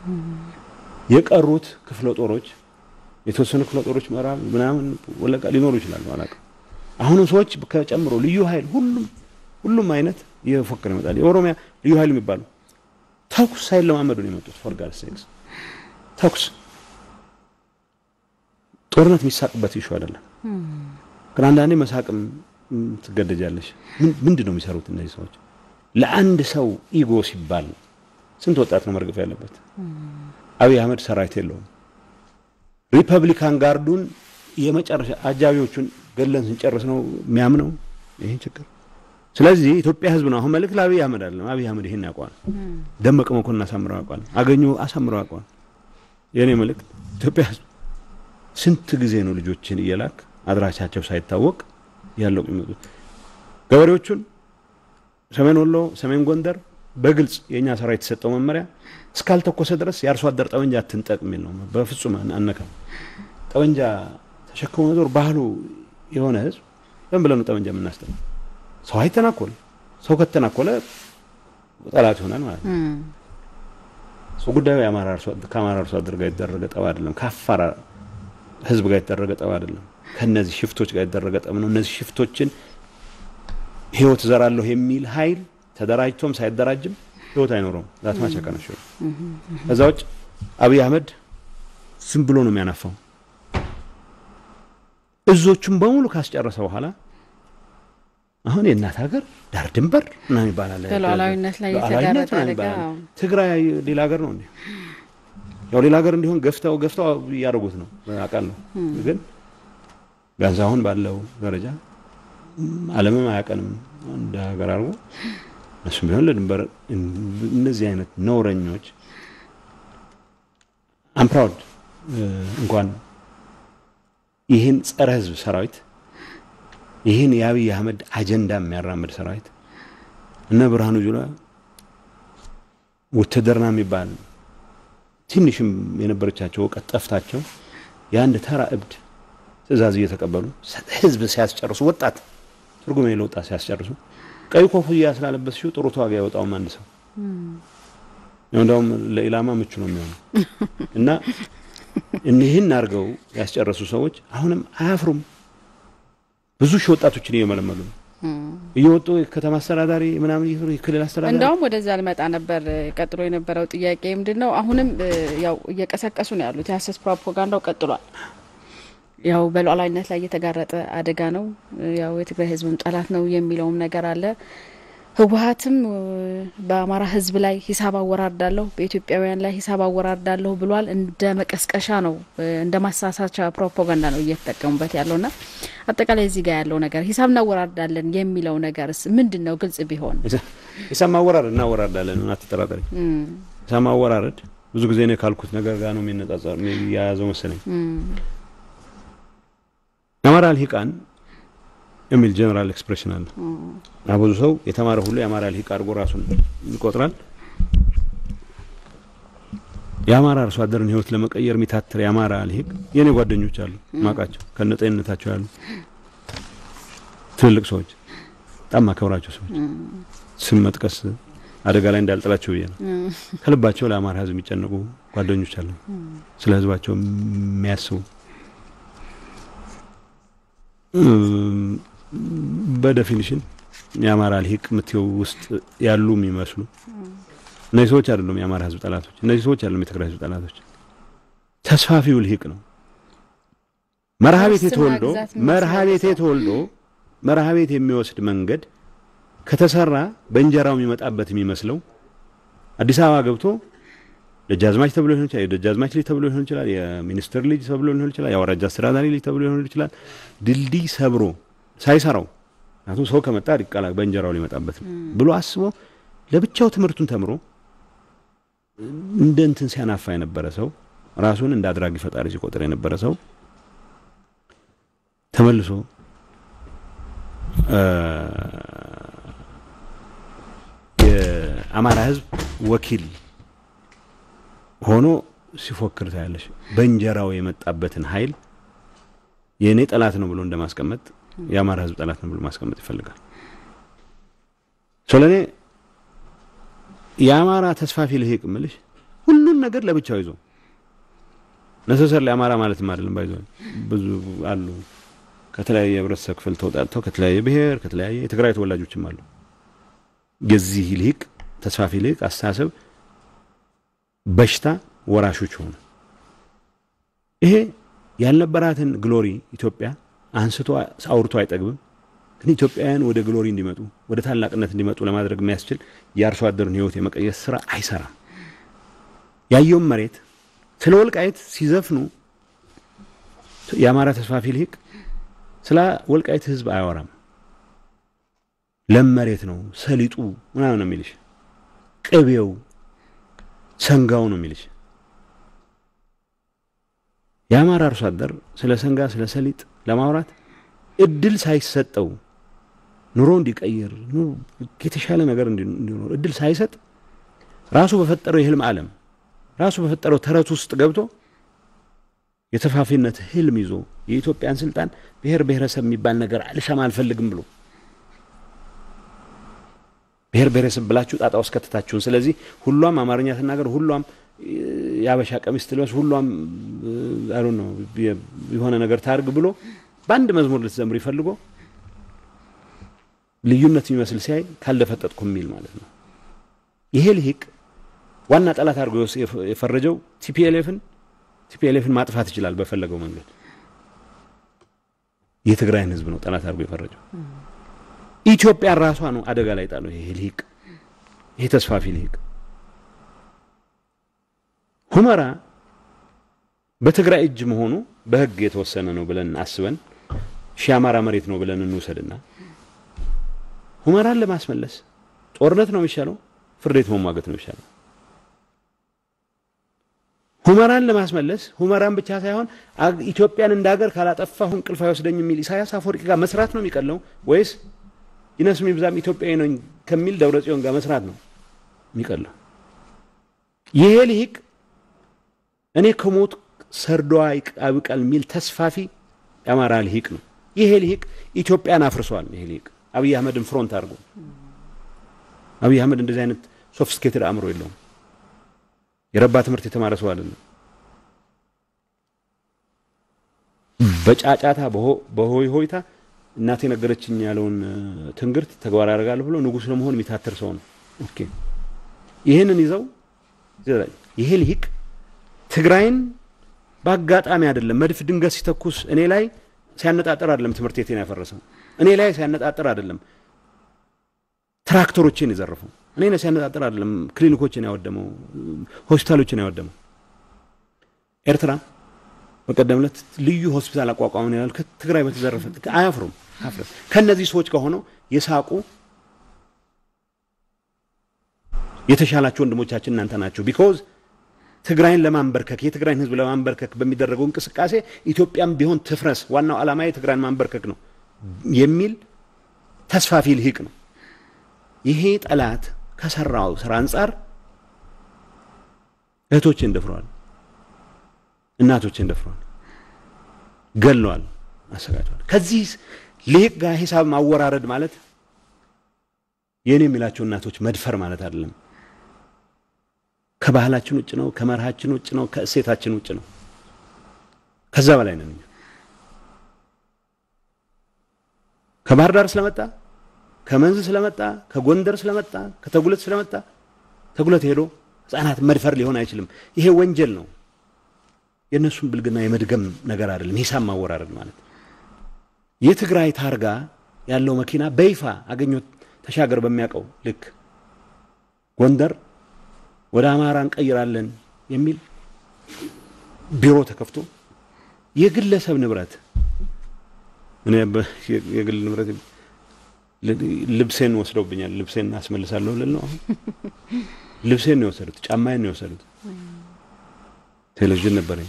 የቀሩት ክፍለ ጦሮች የተወሰኑ ክፍለ ጦሮች ምዕራብ ምናምን ወለቃ ሊኖሩ ይችላሉ፣ አላውቅም። አሁንም ሰዎች ከጨምሮ ልዩ ኃይል ሁሉም ሁሉም አይነት እየፎከረ ይመጣል። የኦሮሚያ ልዩ ኃይል የሚባሉ ተኩስ ሳይለማመዱ ነው የመጡት። ፎር ጋድ ሴክስ ተኩስ ጦርነት የሚሳቅበት ይሹ አይደለም። ግን አንዳንዴ መሳቅም ትገደጃለሽ። ምንድን ነው የሚሰሩት እነዚህ ሰዎች? ለአንድ ሰው ኢጎ ሲባል ስንት ወጣት ነው መርገፍ ያለበት? አብይ አህመድ ሰራዊት የለውም። ሪፐብሊካን ጋርዱን የመጨረሻ አጃቢዎቹን ገለን ስንጨርስ ነው የሚያምነው ይህን ችግር። ስለዚህ ኢትዮጵያ ህዝብ ነው አሁን መልእክት ለአብይ አህመድ አይደለም። አብይ አህመድ ይሄን ያውቀዋል። ደመቀ መኮንን አሳምረው ያውቀዋል። አገኙ አሳምረው ያውቀዋል። የእኔ መልእክት ኢትዮጵያ ህዝብ ስንት ጊዜ ነው ልጆችን እየላክ አድራሻቸው ሳይታወቅ ያለው የሚመጡት ገበሬዎቹን ሰሜን ወሎ፣ ሰሜን ጎንደር በግልጽ የእኛ ሰራዊት የተሰጠው መመሪያ እስካልተኮሰ ድረስ የአርሶ አደር ጠመንጃ አትንጠቅ የሚል ነው። በፍጹም አነካም። ጠመንጃ ተሸክሞ መዞር ባህሉ የሆነ ህዝብ ለምን ብለን ነው ጠመንጃ የምናስጠው? ሰው አይተናኮል። ሰው ከተናኮለ ጠላት ይሆናል ማለት ነው። ሰው ጉዳዩ የአማራ አርሶ ከአማራ አርሶ አደር ጋር የተደረገ ጠብ አይደለም። ከአፋር ህዝብ ጋር የተደረገ ጠብ አይደለም። ከነዚህ ሽፍቶች ጋር የተደረገ ጠብ ነው። እነዚህ ሽፍቶችን ህይወት ዘራለሁ የሚል ኃይል ተደራጅቶም ሳይደራጅም ህይወት አይኖረውም። ዛት ማቸቀ ነው። ከዛ ውጭ አብይ አህመድ ዝም ብሎ ነው የሚያናፋው። እዞቹን በሙሉ ካስጨረሰ በኋላ አሁን የእናት ሀገር ዳር ድንበር ምናምን ይባላል። በሉዓላዊነት ላይ የተጋረጠ አደጋ ትግራይ ሌላ ሀገር ነው እንዴ? ያው ሌላ ሀገር እንዲሆን ገፍተው ገፍተው እያደረጉት ነው አውቃለሁ። ግን ቢያንስ አሁን ባለው ደረጃ ዓለምም አያቀንም እንደ ሀገር አድርጎ እሱም ቢሆን ለድንበር እነዚህ አይነት ነውረኞች አምፕራውድ እንኳን ይህን ጸረ ህዝብ ሰራዊት ይህን የአብይ አህመድ አጀንዳ የሚያራምድ ሰራዊት እነ ብርሃኑ ጁላ ውትድርና የሚባል ትንሽም የነበረቻቸው እውቀት ጠፍታቸው የአንድ ተራ እብድ ትዕዛዝ እየተቀበሉ ህዝብ ሲያስጨርሱ ወጣት ትርጉም የሌለው ወጣት ሲያስጨርሱ ቀይ ኮፍያ ስላለበስሽው ጥሩ ተዋጊ አይወጣውም አንድ ሰው እንደውም ለኢላማ ምቹ ነው የሚሆነው እና እኒህን አድርገው ያስጨረሱ ሰዎች አሁንም አያፍሩም። ብዙ ሺህ ወጣቶችን እየመለመሉ ነው እየወጡ የከተማ አስተዳዳሪ ምናምን እየሰሩ የክልል አስተዳዳሪ እንደውም ወደዛ ልመጣ ነበር። ቀጥሎ የነበረው ጥያቄ ምንድን ነው? አሁንም ያው እየቀሰቀሱ ነው ያሉት። የሀሰት ፕሮፓጋንዳው ቀጥሏል። ያው በሉዓላዊነት ላይ እየተጋረጠ አደጋ ነው። ያው የትግራይ ህዝብም ጠላት ነው የሚለውም ነገር አለ። ህወሀትም በአማራ ህዝብ ላይ ሂሳብ አወራርዳለሁ፣ በኢትዮጵያውያን ላይ ሂሳብ አወራርዳለሁ ብሏል። እንደ መቀስቀሻ ነው፣ እንደ ማሳሳቻ ፕሮፓጋንዳ ነው እየተጠቀሙበት ያለውና አጠቃላይ እዚህ ጋር ያለው ነገር ሂሳብ እናወራርዳለን የሚለው ነገርስ ምንድን ነው? ግልጽ ቢሆን ሂሳብ ማወራረድ እናወራርዳለን፣ አትጠራጠሪ። ሂሳብ ማወራረድ ብዙ ጊዜ ነው ካልኩት ነገር ጋር ነው የሚነጻጸር የያዘው መሰለኝ። የአማራ ልሂቃን የሚል ጀነራል ኤክስፕሬሽን አለ እና ብዙ ሰው የተማረ ሁሉ የአማራ ልሂቅ አድርጎ ራሱን ይቆጥራል። የአማራ አርሶ አደርን ህይወት ለመቀየር የሚታትር የአማራ ልሂቅ የእኔ ጓደኞች አሉ ማቃቸው ከነጤንነታቸው ያሉ ትልልቅ ሰዎች፣ በጣም ማከብራቸው ሰዎች ስም መጥቀስ አደጋ ላይ እንዳልጥላቸው ብዬ ነው። ከልባቸው ለአማራ ህዝብ የሚጨነቁ ጓደኞች አሉ፣ ስለ ህዝባቸው የሚያስቡ በዴፊኒሽን የአማራ ልሂቅ ምትው ውስጥ ያሉ የሚመስሉ እነዚህ ሰዎች አይደሉም የአማራ ህዝብ ጠላቶች። እነዚህ ሰዎች አይደሉም የትግራይ ህዝብ ጠላቶች። ተስፋፊው ልሂቅ ነው። መርሃ ቤቴ ተወልዶ መርሃ ቤቴ ተወልዶ መርሃ ቤት የሚወስድ መንገድ ከተሰራ በእንጀራው የሚመጣበት የሚመስለው አዲስ አበባ ገብቶ ደጃዝማች ተብሎ ሊሆን ይችላል። የደጃዝማች ልጅ ተብሎ ሊሆን ይችላል። የሚኒስትር ልጅ ተብሎ ሊሆን ይችላል። የአውራጃ አስተዳዳሪ ልጅ ተብሎ ሊሆን ይችላል። ድልድይ ሰብሮ ሳይሰራው ምክንያቱም ሰው ከመጣ ሊቀላ በእንጀራው ሊመጣበት ነው ብሎ አስቦ ለብቻው ትምህርቱን ተምሮ እንደ እንትን ሲያናፋ የነበረ ሰው ራሱን እንደ አድራጊ ፈጣሪ ሲቆጥር የነበረ ሰው ተመልሶ የአማራ ህዝብ ወኪል ሆኖ ሲፎክር ታያለሽ። በእንጀራው የመጣበትን ኃይል የእኔ ጠላት ነው ብሎ እንደማስቀመጥ የአማራ ህዝብ ጠላት ነው ብሎ ማስቀመጥ ይፈልጋል። ስለኔ የአማራ ተስፋፊ ልሂቅ ምልሽ ሁሉን ነገር ለብቻው ይዞ ነሰሰር ለአማራ ማለትም አይደለም። ባይዞ ብዙ አሉ ከተለያየ የህብረተሰብ ክፍል ተውጣጥተው ከተለያየ ብሔር ከተለያየ የትግራይ ተወላጆችም አሉ። የዚህ ልሂቅ ተስፋፊ ልሂቅ አስተሳሰብ በሽታ ወራሾች ሆኑ። ይሄ ያልነበራትን ግሎሪ ኢትዮጵያ አንስቶ አውርቶ አይጠግብም። ግን ኢትዮጵያውያን ወደ ግሎሪ እንዲመጡ ወደ ታላቅነት እንዲመጡ ለማድረግ የሚያስችል የአርሶ አደሩን ህይወት የመቀየስ ስራ አይሰራም። ያየውም መሬት ስለ ወልቃይት ሲዘፍኑ የአማራ ተስፋፊ ልሂቅ ስለ ወልቃይት ህዝብ አያወራም። ለም መሬት ነው ሰሊጡ ምናምን ነው የሚልሽ፣ ቅቤው ሰንጋው ነው የሚልሽ። የአማራ አርሶ አደር ስለ ሰንጋ ስለ ሰሊጥ ለማውራት እድል ሳይሰጠው ኑሮ እንዲቀይር የተሻለ ነገር እንዲኖር እድል ሳይሰጥ ራሱ በፈጠረው የህልም ዓለም ራሱ በፈጠረው ተረት ውስጥ ገብቶ የተፋፊነት ህልም ይዞ የኢትዮጵያን ስልጣን ብሔር ብሔረሰብ የሚባል ነገር አልሻም አልፈልግም ብሎ ብሔር ብሔረሰብ ብላችሁ ጣጣ ውስጥ ከተታችሁን። ስለዚህ ሁሏም አማርኛ ትናገር፣ ሁሏም የአበሻ ቀሚስ ትልበስ፣ ሁሏም አሉ ነው የሆነ ነገር ታርግ ብሎ በአንድ መዝሙር ልትዘምር ይፈልጎ ልዩነት የሚመስል ሲያይ ካልደፈጠጥኩ የሚል ማለት ነው። ይሄ ልሂቅ ዋና ጠላት አድርጎ የፈረጀው ቲፒኤልኤፍን ቲፒኤልኤፍን ማጥፋት ይችላል በፈለገው መንገድ። የትግራይን ህዝብ ነው ጠላት አድርጎ የፈረጀው። ኢትዮጵያ ራሷ ነው አደጋ ላይ ጣለው። ይሄ ልሂቅ ይሄ ተስፋፊ ልሂቅ ሁመራ በትግራይ እጅ መሆኑ በህግ የተወሰነ ነው ብለን አስበን ሺህ አማራ መሬት ነው ብለን እንውሰድና ሁመራን ለማስመለስ ጦርነት ነው የሚሻለው? ፍርድ ቤት መሟገት ነው የሚሻለው? ሁመራን ለማስመለስ ሁመራን ብቻ ሳይሆን ኢትዮጵያን እንደ ሀገር ካላጠፋሁ እንቅልፍ አይወስደኝ የሚል ኢሳያስ አፈወርቂ ጋር መስራት ነው የሚቀለው ወይስ ይነስም ይብዛም ኢትዮጵያዊ ነኝ ከሚል ደብረ ጽዮን ጋር መስራት ነው የሚቀለው? ይሄ ልሂቅ እኔ ከሞት ሰርዶ አይብቀል የሚል ተስፋፊ የአማራ ልሂቅ ነው። ይሄ ልሂቅ ኢትዮጵያን አፍርሷል። ይሄ ልሂቅ አብይ አህመድን ፍሮንት አድርጎ አብይ አህመድ እንደዚህ አይነት ሶፊስቲኬትድ አእምሮ የለውም። የረባ ትምህርት የተማረ ሰው አይደለም። በጫጫታ በሆይ ሆይታ እናቴ ነገረችኝ ያለውን ትንግርት ተግባር ያደርጋለሁ ብሎ ንጉሥ ለመሆን የሚታትር ሰው ነው። ኦኬ ይህንን ይዘው ይሄ ልሂቅ ትግራይን በአጋጣሚ አይደለም መድፍ ድንገት ሲተኩስ እኔ ላይ ሲያነጣጥር አይደለም ትምህርት ቤቴን ያፈረሰው እኔ ላይ ሲያነጣጥር አይደለም ትራክተሮችን የዘረፈው እኔ ላይ ሲያነጣጥር አይደለም ክሊኒኮችን ያወደመው ሆስፒታሎችን ያወደመው ኤርትራ በቀደም ዕለት ልዩ ሆስፒታል አቋቋምን ያሉ ከትግራይ በተዘረፈ አያፍሩም አፍረም ከእነዚህ ሰዎች ከሆነው የሳቁ የተሻላችሁ ወንድሞቻችን እናንተ ናቸው ቢኮዝ ትግራይን ለማንበርከክ የትግራይን ሕዝብ ለማንበርከክ በሚደረገው እንቅስቃሴ ኢትዮጵያም ቢሆን ትፍረስ፣ ዋናው ዓላማ የትግራይን ማንበርከክ ነው የሚል ተስፋፊ ልሂቅ ነው። ይሄ ጠላት ከሰራው ስራ አንጻር እህቶችን ደፍረዋል፣ እናቶችን ደፍረዋል፣ ገለዋል፣ አሰጋቸዋል። ከዚህ ልሂቅ ጋር ሂሳብ ማወራረድ ማለት የእኔ የሚላቸው እናቶች መድፈር ማለት አይደለም። ከባህላችን ውጭ ነው። ከመርሃችን ውጭ ነው። ከእሴታችን ውጭ ነው። ከዛ በላይ ነን። ከባህር ዳር ስለመጣ ከመንዝ ስለመጣ ከጎንደር ስለመጣ ከተጉለት ስለመጣ ተጉለት ሄዶ ህጻናት መድፈር ሊሆን አይችልም። ይሄ ወንጀል ነው። የእነሱን ብልግና የመድገም ነገር አይደለም። ሂሳብ ማወራረድ ማለት የትግራይ ታርጋ ያለው መኪና በይፋ አገኘሁት ተሻገር በሚያውቀው ልክ ጎንደር ወደ አማራ እንቀይራለን የሚል ቢሮ ተከፍቶ የግለሰብ ንብረት እኔ የግል ንብረት ልብሴን ወስደውብኛል። ልብሴን አስመልሳለሁ ልል ነው። አሁን ልብሴን ነው የወሰዱት፣ ጫማዬን ነው የወሰዱት። ቴሌቪዥን ነበረኝ።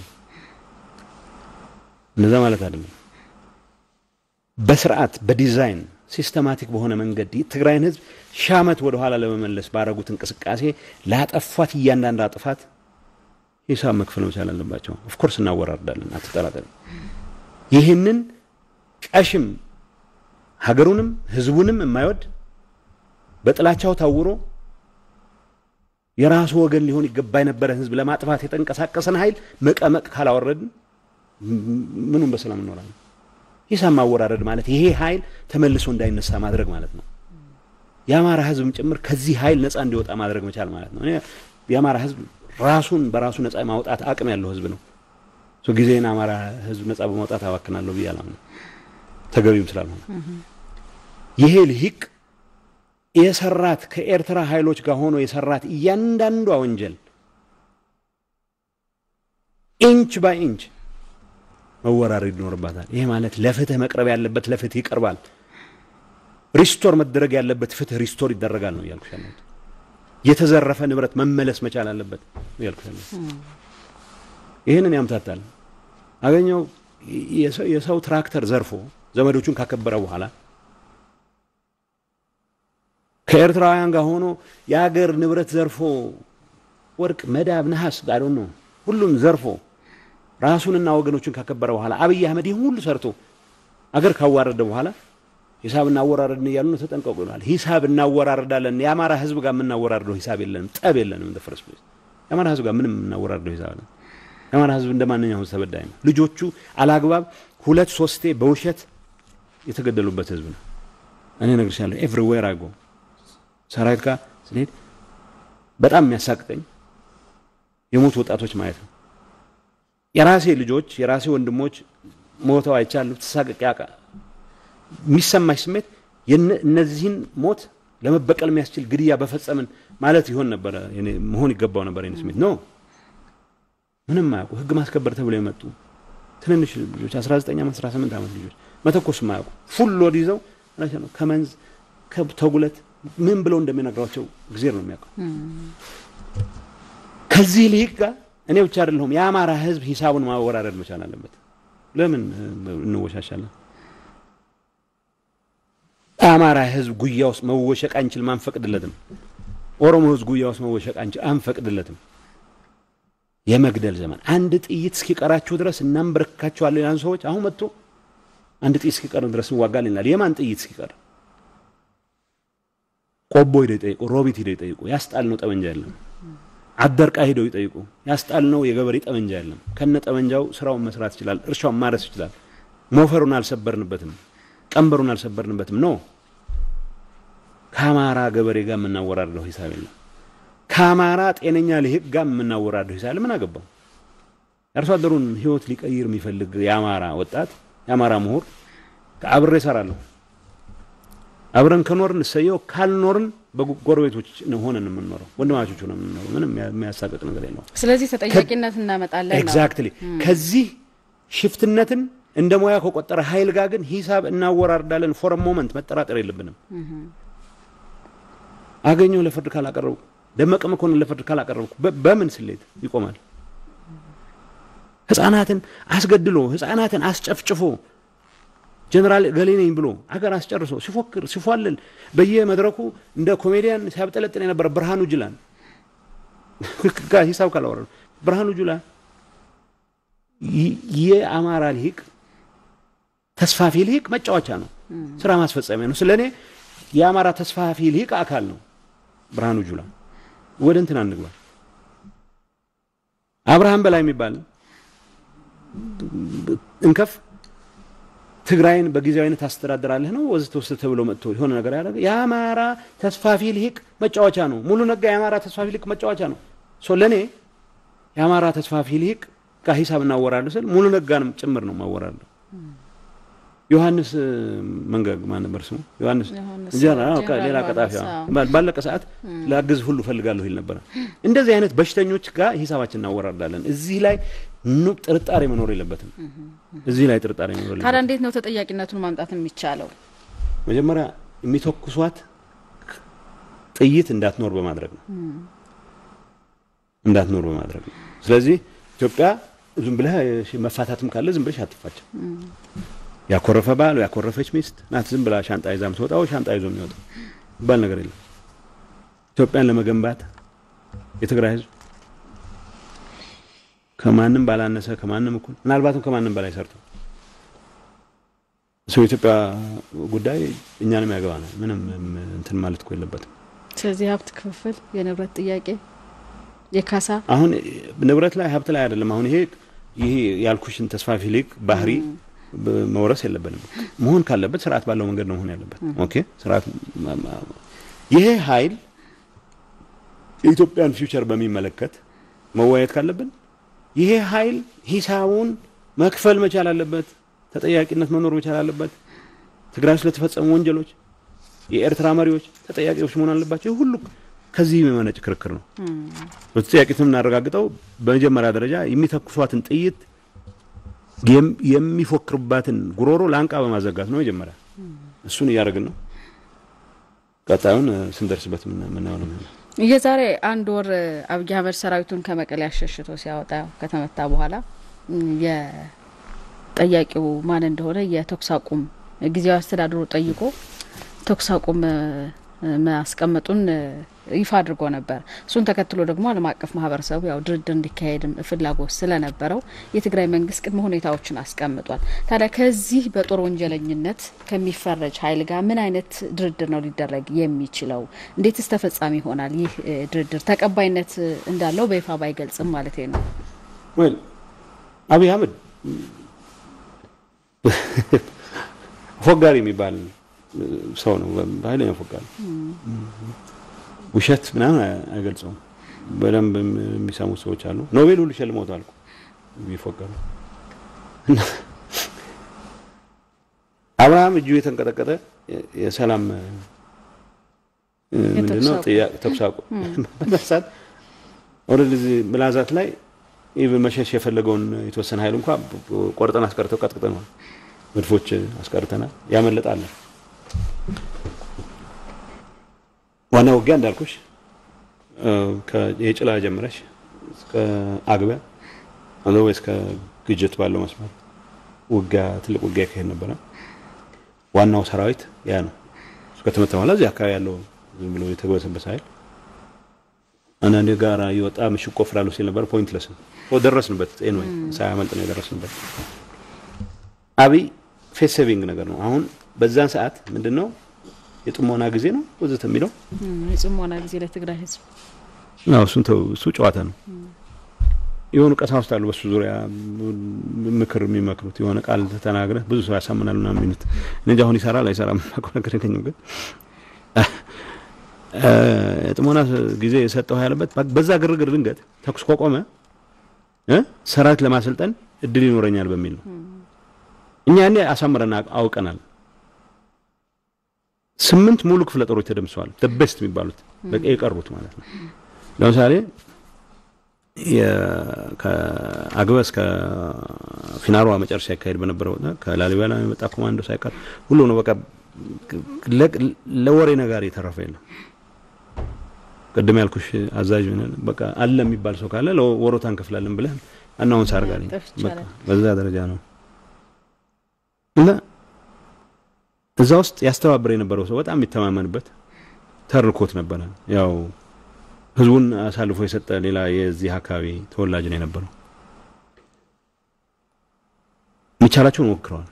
እነዛ ማለት አይደለም። በስርዓት በዲዛይን ሲስተማቲክ በሆነ መንገድ ትግራይን ህዝብ ሺህ ዓመት ወደ ኋላ ለመመለስ ባረጉት እንቅስቃሴ ላጠፏት እያንዳንድ ጥፋት ሂሳብ መክፈል መቻል አለባቸው። ኦፍኮርስ እናወራርዳለን፣ አትጠራጠሪ። ይህንን ቀሽም ሀገሩንም ህዝቡንም የማይወድ በጥላቻው ታውሮ የራሱ ወገን ሊሆን ይገባ የነበረ ህዝብ ለማጥፋት የተንቀሳቀሰን ኃይል መቀመቅ ካላወረድን ምኑም በሰላም እንኖራለን። ሂሳብ ማወራረድ ማለት ይሄ ኃይል ተመልሶ እንዳይነሳ ማድረግ ማለት ነው። የአማራ ህዝብም ጭምር ከዚህ ኃይል ነፃ እንዲወጣ ማድረግ መቻል ማለት ነው። የአማራ ህዝብ ራሱን በራሱ ነፃ ማውጣት አቅም ያለው ህዝብ ነው። ጊዜን አማራ ህዝብ ነፃ በማውጣት አባክናለሁ ብዬ አላምንም፣ ተገቢም ስላልሆነ ይሄ ልሂቅ የሰራት ከኤርትራ ኃይሎች ጋር ሆኖ የሰራት እያንዳንዷ ወንጀል ኢንች ባይ ኢንች መወራረድ ይኖርባታል። ይሄ ማለት ለፍትህ መቅረብ ያለበት ለፍትህ ይቀርባል። ሪስቶር መደረግ ያለበት ፍትህ ሪስቶር ይደረጋል ነው እያልኩሽ ያለሁት። የተዘረፈ ንብረት መመለስ መቻል አለበት እያልኩሽ ያለሁት። ይህንን ያምታታል። አገኘው የሰው ትራክተር ዘርፎ ዘመዶቹን ካከበረ በኋላ ከኤርትራውያን ጋር ሆኖ የአገር ንብረት ዘርፎ ወርቅ፣ መዳብ፣ ነሐስ ጋር ነው ሁሉም ዘርፎ ራሱንና ወገኖቹን ካከበረ በኋላ አብይ አህመድ ይህን ሁሉ ሰርቶ አገር ካዋረደ በኋላ ሂሳብ እናወራረድን እያሉ ነው። ተጠንቀቁ ይላል። ሂሳብ እናወራረዳለን። የአማራ ህዝብ ጋር የምናወራርደው ሂሳብ የለንም፣ ጠብ የለንም። እንደ ፈረስ የአማራ ህዝብ ጋር ምንም የምናወራርደው ሂሳብ አለ። የአማራ ህዝብ እንደ ማንኛውም ተበዳይ ነው። ልጆቹ አላግባብ ሁለት ሶስቴ በውሸት የተገደሉበት ህዝብ ነው። እኔ እነግርሻለሁ። ኤቭሪዌር አጎ ሰራዊት ጋር ስንሄድ በጣም የሚያሳቅቀኝ የሞቱ ወጣቶች ማየት ነው። የራሴ ልጆች የራሴ ወንድሞች ሞተው አይቻለሁ። ተሳቅቄ ያውቃ የሚሰማሽ ስሜት እነዚህን ሞት ለመበቀል የሚያስችል ግድያ በፈጸምን ማለት ይሆን ነበረ መሆን ይገባው ነበር። የኔ ስሜት ነው። ምንም አያውቁ ህግ ማስከበር ተብለው የመጡ ትንንሽ ልጆች 19 ዓመት 18 ዓመት ልጆች መተኮስ ማያውቁ ፉል ሎድ ይዘው ነው ከመንዝ ከተጉለት ምን ብለው እንደሚነግሯቸው ጊዜር ነው የሚያውቀው። ከዚህ ልሂቅ ጋር እኔ ብቻ አይደለሁም የአማራ ህዝብ ሂሳቡን ማወራረድ መቻል አለበት። ለምን እንወሻሻለን? አማራ ህዝብ ጉያ ውስጥ መወሸቅ አንችልም፣ አንፈቅድለትም። ኦሮሞ ህዝብ ጉያ ውስጥ መወሸቅ አንችል፣ አንፈቅድለትም። የመግደል ዘመን አንድ ጥይት እስኪቀራችሁ ድረስ እናንበረክካቸዋለን ያን ሰዎች አሁን መጥቶ አንድ ጥይት እስኪቀር ድረስ እንዋጋለን ይላል። የማን ጥይት እስኪቀር? ቆቦ ሂደው ይጠይቁ፣ ሮቢት ሂደው ይጠይቁ። ያስጣል ነው ጠመንጃ የለም። አደርቃ ሂደው ይጠይቁ። ያስጣል ነው የገበሬ ጠመንጃ የለም። ከነ ጠመንጃው ስራውን መስራት ይችላል፣ እርሻውን ማረስ ይችላል። ሞፈሩን አልሰበርንበትም፣ ቀንበሩን አልሰበርንበትም። ኖ ከአማራ ገበሬ ጋር የምናወራርደው ሂሳብ የለም። ከአማራ ጤነኛ ልሂቅ ጋር የምናወራርደው ሂሳብ ምን አገባው? የአርሶ አደሩን ህይወት ሊቀይር የሚፈልግ የአማራ ወጣት የአማራ ምሁር አብሬ እሰራለሁ። አብረን ከኖርን እሰየው፣ ካልኖርን በጎረቤቶች ሆነን የምንኖረው ወንድማቾች ሆነን የምንኖረው ምንም የሚያሳቅቅ ነገር የለውም። ስለዚህ ተጠያቂነት እናመጣለን ነው። ኤግዛክትሊ ከዚህ ሽፍትነትን እንደ ሙያ ከቆጠረ ኃይል ጋር ግን ሂሳብ እናወራርዳለን። ፎር ሞመንት መጠራጠር የለብንም። አገኘው ለፍርድ ካላቀረብኩ፣ ደመቀ መኮንን ለፍርድ ካላቀረብኩ በምን ስሌት ይቆማል? ህፃናትን አስገድሎ ህፃናትን አስጨፍጭፎ ጀነራል ገሌ ነኝ ብሎ አገር አስጨርሶ ሲፎክር ሲፏልል በየመድረኩ እንደ ኮሜዲያን ሲያብጠለጥን የነበረ ብርሃኑ ጁላን ጋር ሂሳብ ካላወረ ብርሃኑ ጁላ የአማራ ልሂቅ ተስፋፊ ልሂቅ መጫወቻ ነው፣ ስራ ማስፈጸሚያ ነው። ስለ እኔ የአማራ ተስፋፊ ልሂቅ አካል ነው ብርሃኑ ጁላ። ወደ እንትን አንግባ። አብርሃም በላይ የሚባል እንከፍ ትግራይን በጊዜያዊነት ታስተዳድራለህ ነው ወዘተ ወዘተ ተብሎ መጥቶ የሆነ ነገር ያደረገ የአማራ ተስፋፊ ልሂቅ መጫወቻ ነው። ሙሉ ነጋ የአማራ ተስፋፊ ልሂቅ መጫወቻ ነው። ሶ ለእኔ የአማራ ተስፋፊ ልሂቅ ጋር ሂሳብ እናወራለሁ ስል ሙሉ ነጋንም ጭምር ነው ማወራለሁ። ዮሐንስ መንገግ ማን ነበር ስሙ? ዮሐንስ ሌላ ቀጣፊ ባለቀ ሰዓት ላግዝ ሁሉ ፈልጋለሁ ይል ነበረ። እንደዚህ አይነት በሽተኞች ጋር ሂሳባችን እናወራርዳለን። እዚህ ላይ ኑ ጥርጣሬ መኖር የለበትም። እዚህ ላይ ጥርጣሬ መኖር የለበትም። ታዲያ እንዴት ነው ተጠያቂነቱን ማምጣት የሚቻለው? መጀመሪያ የሚተኩሷት ጥይት እንዳትኖር በማድረግ ነው እንዳትኖር በማድረግ ነው። ስለዚህ ኢትዮጵያ ዝም ብለህ መፋታትም ካለ ዝም ብለሽ አትፋቸው። ያኮረፈ ባል ያኮረፈች ሚስት ናት ዝም ብላ ሻንጣ ይዛ የምትወጣው ሻንጣ ይዞ የሚወጣው ይባል ነገር የለም። ኢትዮጵያን ለመገንባት የትግራይ ሕዝብ ከማንም ባላነሰ ከማንም እኩል ምናልባትም ከማንም በላይ ሰርቶ ሰው የኢትዮጵያ ጉዳይ እኛንም ያገባናል። ምንም እንትን ማለት እኮ የለበትም። ስለዚህ ሀብት ክፍፍል፣ የንብረት ጥያቄ፣ የካሳ አሁን ንብረት ላይ ሀብት ላይ አይደለም። አሁን ይሄ ይሄ ያልኩሽን ተስፋፊ ልሂቅ ባህሪ መውረስ የለብንም። መሆን ካለበት ስርዓት ባለው መንገድ ነው መሆን ያለበት። ኦኬ ስርዓት ይሄ ኃይል የኢትዮጵያን ፊውቸር በሚመለከት መወያየት ካለብን ይሄ ኃይል ሂሳቡን መክፈል መቻል አለበት። ተጠያቂነት መኖር መቻል አለበት። ትግራይ ውስጥ ለተፈጸሙ ወንጀሎች የኤርትራ መሪዎች ተጠያቂዎች መሆን አለባቸው። ሁሉ ከዚህ የሚመነጭ ክርክር ነው። በተጠያቂነት የምናረጋግጠው በመጀመሪያ ደረጃ የሚተኩሷትን ጥይት የሚፎክርባትን ጉሮሮ ላንቃ በማዘጋት ነው። መጀመሪያ እሱን እያደረግን ነው። ቀጣዩን ስንደርስበት ምናየው ነው። የዛሬ አንድ ወር አብይ አህመድ ሰራዊቱን ከመቀሌ አሸሽቶ ሲያወጣ ከተመታ በኋላ ጠያቂው ማን እንደሆነ የተኩስ አቁም ጊዜያዊ አስተዳደሩ ጠይቆ ተኩስ አቁም ማስቀመጡን ይፋ አድርጎ ነበር። እሱን ተከትሎ ደግሞ ዓለም አቀፍ ማህበረሰቡ ያው ድርድር እንዲካሄድም ፍላጎት ስለነበረው የትግራይ መንግስት ቅድመ ሁኔታዎችን አስቀምጧል። ታዲያ ከዚህ በጦር ወንጀለኝነት ከሚፈረጅ ኃይል ጋር ምን አይነት ድርድር ነው ሊደረግ የሚችለው? እንዴትስ ተፈጻሚ ይሆናል? ይህ ድርድር ተቀባይነት እንዳለው በይፋ ባይገልጽም ማለት ነው። ወይ አብይ አህመድ ፎጋሪ የሚባል ሰው ነው። ኃይለኛ ፎጋሪ ውሸት ምናምን አይገልጸውም። በደንብ የሚሰሙ ሰዎች አሉ። ኖቤል ሁሉ ሸልመውታል እኮ የሚፎገሩ አብርሃም እጁ የተንቀጠቀጠ የሰላም ምንድነው ተኩስ አቁም በመሳት ወደዚህ ምላዛት ላይ ኢቭን መሸሽ የፈለገውን የተወሰነ ኃይል እንኳ ቆርጠን አስቀርተው ቀጥቅጠናል። መድፎች አስቀርተናል። ያመለጣለን ዋና ውጊያ እንዳልኩሽ የጭላ ጀምረሽ እስከ አግቢያ ወይ እስከ ግጅት ባለው መስመር ውጊያ ትልቅ ውጊያ ይካሄድ ነበረ። ዋናው ሰራዊት ያ ነው። ከተመታ በኋላ እዚህ አካባቢ ያለው ዝም ብሎ የተግበሰበሰ ኃይል አንዳንዴ ጋር እየወጣ ምሽግ ቆፍራለሁ ሲል ነበር። ፖይንትለስ ነው። ደረስንበት። ኤንዌይ ሳያመልጥ ነው የደረስንበት። አብይ ፌስ ሴቪንግ ነገር ነው። አሁን በዛን ሰዓት ምንድን ነው የጥሞና ጊዜ ነው ወዘተ የሚለው የጽሞና ጊዜ ለትግራይ ህዝብ አዎ፣ እሱን ተው፣ እሱ ጨዋታ ነው። የሆኑ ቀሳውስት አሉ በሱ ዙሪያ ምክር የሚመክሩት የሆነ ቃል ተናግረህ ብዙ ሰው ያሳምናል ምናምን የሚሉት እንጂ አሁን ይሰራል አይሰራም የማውቀው ነገር የለኝም። ግን የጥሞና ጊዜ የሰጠው ያለበት በዛ ግርግር ድንገት ተኩስ ከቆመ ሰራዊት ለማሰልጠን እድል ይኖረኛል በሚል ነው። እኛ ያኔ አሳምረን አውቀናል። ስምንት ሙሉ ክፍለ ጦሮች ተደምሰዋል። ቤስት የሚባሉት የቀሩት ማለት ነው። ለምሳሌ ከአግበ እስከ ፊናሯ መጨረሻ ይካሄድ በነበረው ከላሊበላ የመጣ ኮማንዶ ሳይቀር ሁሉ ነው። በቃ ለወሬ ነጋሪ የተረፈ የለም። ቅድም ያልኩሽ አዛዥ በቃ አለ የሚባል ሰው ካለ ለወሮታ እንከፍላለን ብለህ አናውንስ አድርጋለኝ። በዛ ደረጃ ነው እና እዛ ውስጥ ያስተባብር የነበረው ሰው በጣም የሚተማመንበት ተርኮት ነበረ። ያው ህዝቡን አሳልፎ የሰጠ ሌላ የዚህ አካባቢ ተወላጅ ነው የነበረው። የሚቻላቸውን ሞክረዋል።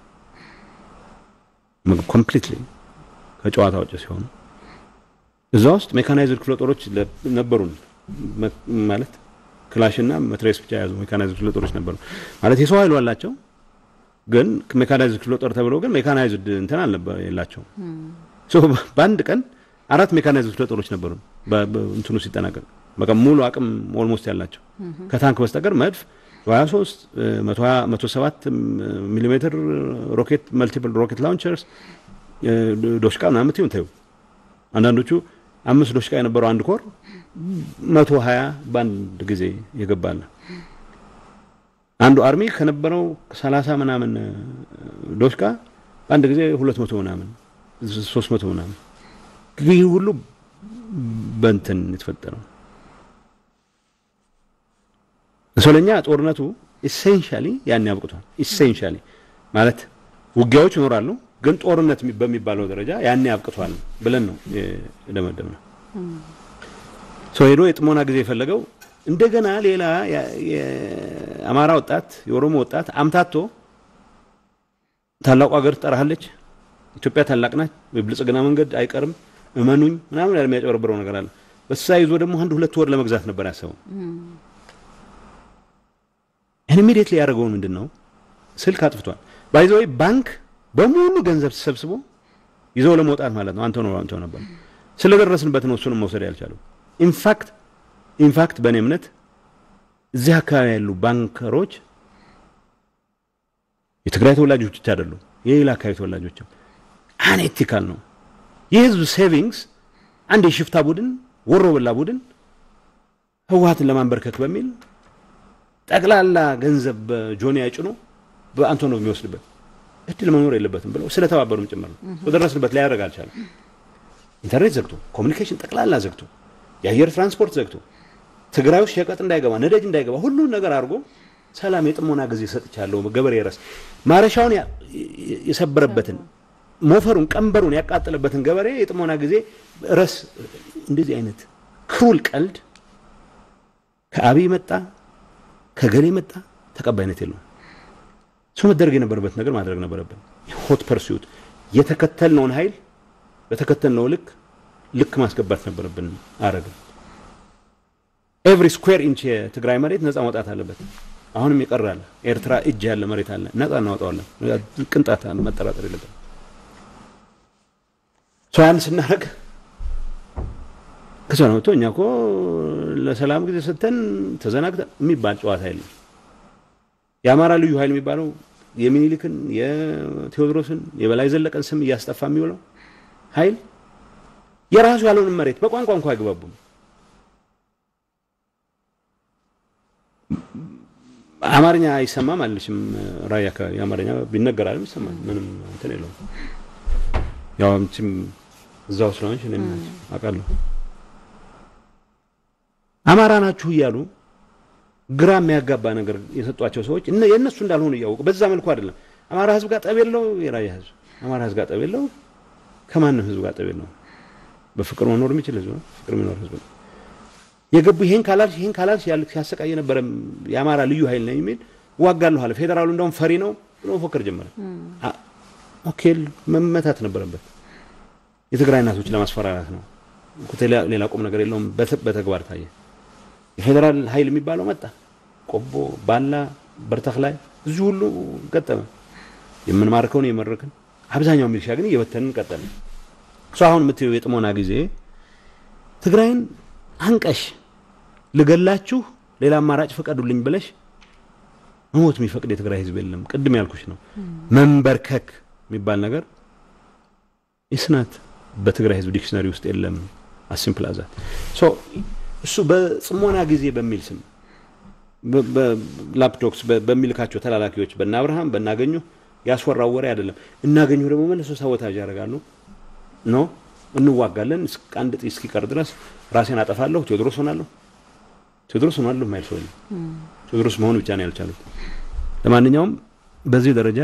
ኮምፕሊትሊ ከጨዋታ ውጭ ሲሆኑ እዛ ውስጥ ሜካናይዝድ ክፍለ ጦሮች ነበሩን። ማለት ክላሽና መትሬስ ብቻ የያዙ ሜካናይዝድ ክፍለ ጦሮች ነበሩ። ማለት የሰው ኃይሉ አላቸው ግን ሜካናይዝድ ክፍለ ጦር ተብለው ግን ሜካናይዝድ እንትን አልነበረ የላቸው። በአንድ ቀን አራት ሜካናይዝድ ክፍለ ጦሮች ነበሩ እንትኑ ሲጠናቀቅ በቃ ሙሉ አቅም ኦልሞስት ያላቸው ከታንክ በስተቀር መድፍ 23 107 ሚሊ ሜትር ሮኬት መልቲፕል ሮኬት ላውንቸርስ ዶሽቃ ምናምን ትሁን ተዩ አንዳንዶቹ አምስት ዶሽቃ የነበረው አንድ ኮር መቶ ሀያ በአንድ ጊዜ የገባለ አንዱ አርሚ ከነበረው ሰላሳ ምናምን ዶሽቃ በአንድ ጊዜ ሁለት መቶ ምናምን ሶስት መቶ ምናምን ይህ ሁሉ በንትን የተፈጠረው ስለኛ ጦርነቱ ኢሴንሻሊ ያን ያብቅቷል። ኢሴንሻሊ ማለት ውጊያዎች ይኖራሉ፣ ግን ጦርነት በሚባለው ደረጃ ያን ያብቅቷል ብለን ነው የደመደም ነው። ሰው ሄዶ የጥሞና ጊዜ የፈለገው እንደገና ሌላ የአማራ ወጣት የኦሮሞ ወጣት አምታቶ ታላቁ ሀገር ትጠራሃለች፣ ኢትዮጵያ ታላቅ ናት፣ የብልጽግና መንገድ አይቀርም፣ እመኑኝ ምናምን ያለ የሚያጨበረብረው ነገር አለ። በሳ ይዞ ደግሞ አንድ ሁለት ወር ለመግዛት ነበር ያሰበው። ይህን ኢሚዲየትሊ ያደረገውን ምንድን ነው ስልክ አጥፍቷል። ባይዘወይ ባንክ በሙሉ ገንዘብ ተሰብስቦ ይዘው ለመውጣት ማለት ነው። አንተ ነው አንተ ነበር ስለደረስንበት ነው እሱንም መውሰድ ያልቻለው። ኢንፋክት ኢንፋክት በእኔ እምነት እዚህ አካባቢ ያሉ ባንከሮች የትግራይ ተወላጆች ብቻ አይደሉም፣ የሌላ አካባቢ ተወላጆችም አንኤቲካል ነው። የህዝብ ሴቪንግስ አንድ የሽፍታ ቡድን ወሮ በላ ቡድን ህወሀትን ለማንበርከክ በሚል ጠቅላላ ገንዘብ በጆኒያ ጭኖ በአንቶኖቭ የሚወስድበት እድል መኖር የለበትም ብለው ስለተባበሩም ጭምር ነው። በደረስንበት ላይ ያደርግ አልቻለም። ኢንተርኔት ዘግቶ፣ ኮሚኒኬሽን ጠቅላላ ዘግቶ፣ የአየር ትራንስፖርት ዘግቶ፣ ትግራይ ውስጥ ሸቀጥ እንዳይገባ፣ ነዳጅ እንዳይገባ፣ ሁሉን ነገር አድርጎ ሰላም የጥሞና ጊዜ ሰጥቻለሁ። ገበሬ ረስ ማረሻውን የሰበረበትን ሞፈሩን ቀንበሩን ያቃጠለበትን ገበሬ የጥሞና ጊዜ ረስ እንደዚህ አይነት ክሩል ቀልድ ከአብይ መጣ ከገሌ መጣ ተቀባይነት የለውም። እሱ መደረግ የነበረበት ነገር ማድረግ ነበረብን። ሆት ፐርሱት የተከተልነውን ኃይል በተከተልነው ልክ ልክ ማስገባት ነበረብን። አረግን። ኤቭሪ ስኩዌር ኢንች የትግራይ መሬት ነፃ መውጣት አለበት። አሁንም ይቀራል። ኤርትራ እጅ ያለ መሬት አለ፣ ነፃ እናወጣዋለን። ቅንጣት መጠራጠር የለብን። ያን ስናደርግ ከዛ ነው እኛ እኮ ለሰላም ጊዜ ሰጥተን ተዘናግተን የሚባል ጨዋታ የለም። የአማራ ልዩ ኃይል የሚባለው የሚኒሊክን የቴዎድሮስን የበላይ ዘለቀን ስም እያስጠፋ የሚውለው ኃይል የራሱ ያለውን መሬት በቋንቋ እንኳ አይግባቡም። አማርኛ አይሰማም አለችም። ራያ አካባቢ አማርኛ ቢነገራልም ይሰማል። ምንም እንትን የለውም። ያው አንቺም እዛው ስለሆንሽ እኔም አውቃለሁ። አማራ ናችሁ እያሉ ግራ የሚያጋባ ነገር የሰጧቸው ሰዎች የእነሱ እንዳልሆኑ እያወቁ በዛ መልኩ አይደለም። አማራ ሕዝብ ጋር ጠብ የለው የራያ ሕዝብ አማራ ሕዝብ ጋር ጠብ የለው ከማንም ሕዝብ ጋር ጠብ የለው። በፍቅር መኖር የሚችል ሕዝብ ነው። ፍቅር የሚኖር ሕዝብ ነው። የገቡ ይሄን ካላልሽ ይሄን ካላልሽ ያል ሲያሰቃይ የነበረ የአማራ ልዩ ኃይል ነው የሚል ዋጋለሁ አለ። ፌዴራሉ እንደውም ፈሪ ነው ብሎ መፎከር ጀመረ። ኦኬ መመታት ነበረበት። የትግራይ እናቶች ለማስፈራራት ነው። ሌላ ቁም ነገር የለውም። በተግባር ታየ። የፌዴራል ኃይል የሚባለው መጣ። ቆቦ፣ ባላ፣ በርተክ ላይ እዚህ ሁሉ ገጠመ። የምንማርከውን የመረክን አብዛኛው ሚሊሻ ግን እየበተንን ቀጠለ። እሱ አሁን የምትየው የጥሞና ጊዜ ትግራይን አንቀሽ ልገላችሁ ሌላ አማራጭ ፍቀዱልኝ ብለሽ መሞት የሚፈቅድ የትግራይ ህዝብ የለም። ቅድም ያልኩሽ ነው። መንበርከክ የሚባል ነገር ይስናት በትግራይ ህዝብ ዲክሽነሪ ውስጥ የለም። አሲምፕል አዛት እሱ በጽሞና ጊዜ በሚል ስም በላፕቶክስ በሚልካቸው ተላላኪዎች በእነ አብርሃም በእናገኙ ያስወራው ወሬ አይደለም። እናገኙ ደግሞ መልሶ ሳቦታጅ ያደርጋሉ። ኖ እንዋጋለን አንድ ጥይት እስኪቀር ድረስ ራሴን አጠፋለሁ፣ ቴዎድሮስ ሆናለሁ። ቴዎድሮስ ሆናለሁ ማይል ሰው ቴዎድሮስ መሆኑ ብቻ ነው ያልቻሉት። ለማንኛውም በዚህ ደረጃ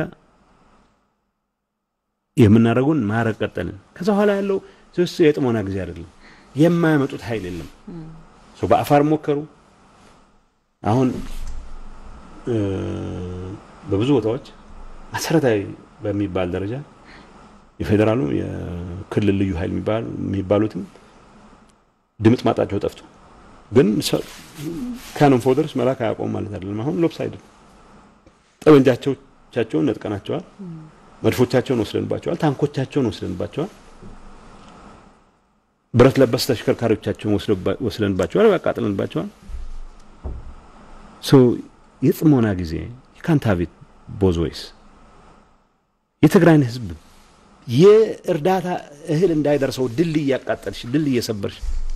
የምናደርጉን ማረግ ቀጠልን። ከዛ በኋላ ያለው ስ የጥሞና ጊዜ አይደለም። የማያመጡት ኃይል የለም። በአፋር ሞከሩ። አሁን በብዙ ቦታዎች መሰረታዊ በሚባል ደረጃ የፌዴራሉ የክልል ልዩ ኃይል የሚባሉትም ድምፅ ማጣቸው ጠፍቶ፣ ግን ካኖን ፎደርስ መላክ አያቆም ማለት አይደለም። አሁን ሎፕሳይድ ጠመንጃቸውን ነጥቀናቸዋል። መድፎቻቸውን ወስደንባቸዋል። ታንኮቻቸውን ወስደንባቸዋል። ብረት ለበስ ተሽከርካሪዎቻቸውን ወስደንባቸዋል፣ ያቃጥለንባቸዋል። የጽሞና ጊዜ የካንታቤት ቦዝወይስ የትግራይን ህዝብ የእርዳታ እህል እንዳይደርሰው ድል እያቃጠልሽ ድል እየሰበርሽ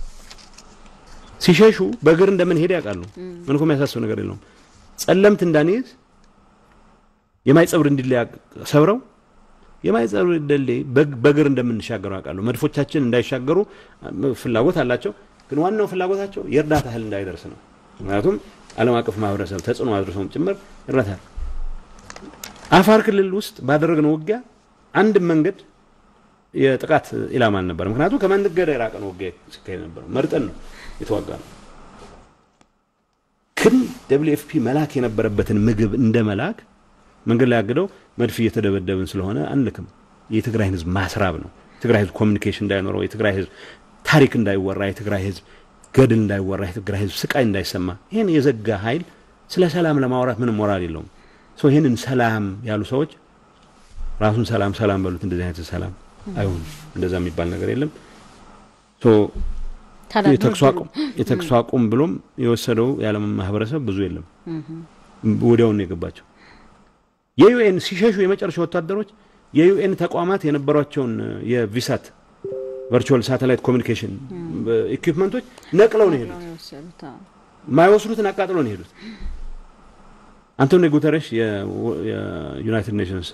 ሲሸሹ በእግር እንደምን ሄድ ያውቃሉ። ምን እኮ የሚያሳስብ ነገር የለውም። ጸለምት እንዳንይዝ የማይጸብር እንዲል ሰብረው የማይጸብር ደሌ በእግር እንደምንሻገሩ ያውቃሉ። መድፎቻችን እንዳይሻገሩ ፍላጎት አላቸው። ግን ዋናው ፍላጎታቸው የእርዳታ እህል እንዳይደርስ ነው። ምክንያቱም ዓለም አቀፍ ማህበረሰብ ተጽዕኖ አድርሰውም ጭምር እርዳታ አፋር ክልል ውስጥ ባደረግነው ውጊያ አንድ መንገድ የጥቃት ኢላማ አልነበረ። ምክንያቱም ከመንገድ የራቀ ነው ውጊያ ሲካሄድ ነበረው። መርጠን ነው የተዋጋ ነው። ግን ደብሊው ኤፍ ፒ መላክ የነበረበትን ምግብ እንደ መላክ መንገድ ላይ አግደው መድፍ እየተደበደብን ስለሆነ አንልክም። የትግራይ ህዝብ ማስራብ ነው። የትግራይ ህዝብ ኮሚኒኬሽን እንዳይኖረው፣ የትግራይ ህዝብ ታሪክ እንዳይወራ፣ የትግራይ ህዝብ ገድል እንዳይወራ፣ የትግራይ ህዝብ ስቃይ እንዳይሰማ ይህን የዘጋ ኃይል ስለ ሰላም ለማውራት ምንም ሞራል የለውም። ይህንን ሰላም ያሉ ሰዎች ራሱን ሰላም ሰላም በሉት። እንደዚህ አይነት ሰላም አይሆንም። እንደዛ የሚባል ነገር የለም። የተኩስ አቁም ብሎም የወሰደው የዓለም ማህበረሰብ ብዙ የለም። ወዲያውን የገባቸው የዩኤን ሲሸሹ የመጨረሻ ወታደሮች የዩኤን ተቋማት የነበሯቸውን የቪሳት ቨርቹዋል ሳተላይት ኮሚኒኬሽን ኢኩፕመንቶች ነቅለው ነው የሄዱት። ማይወስዱትን አቃጥለው ነው የሄዱት። አንቶኒዮ ጉተረሽ የዩናይትድ ኔሽንስ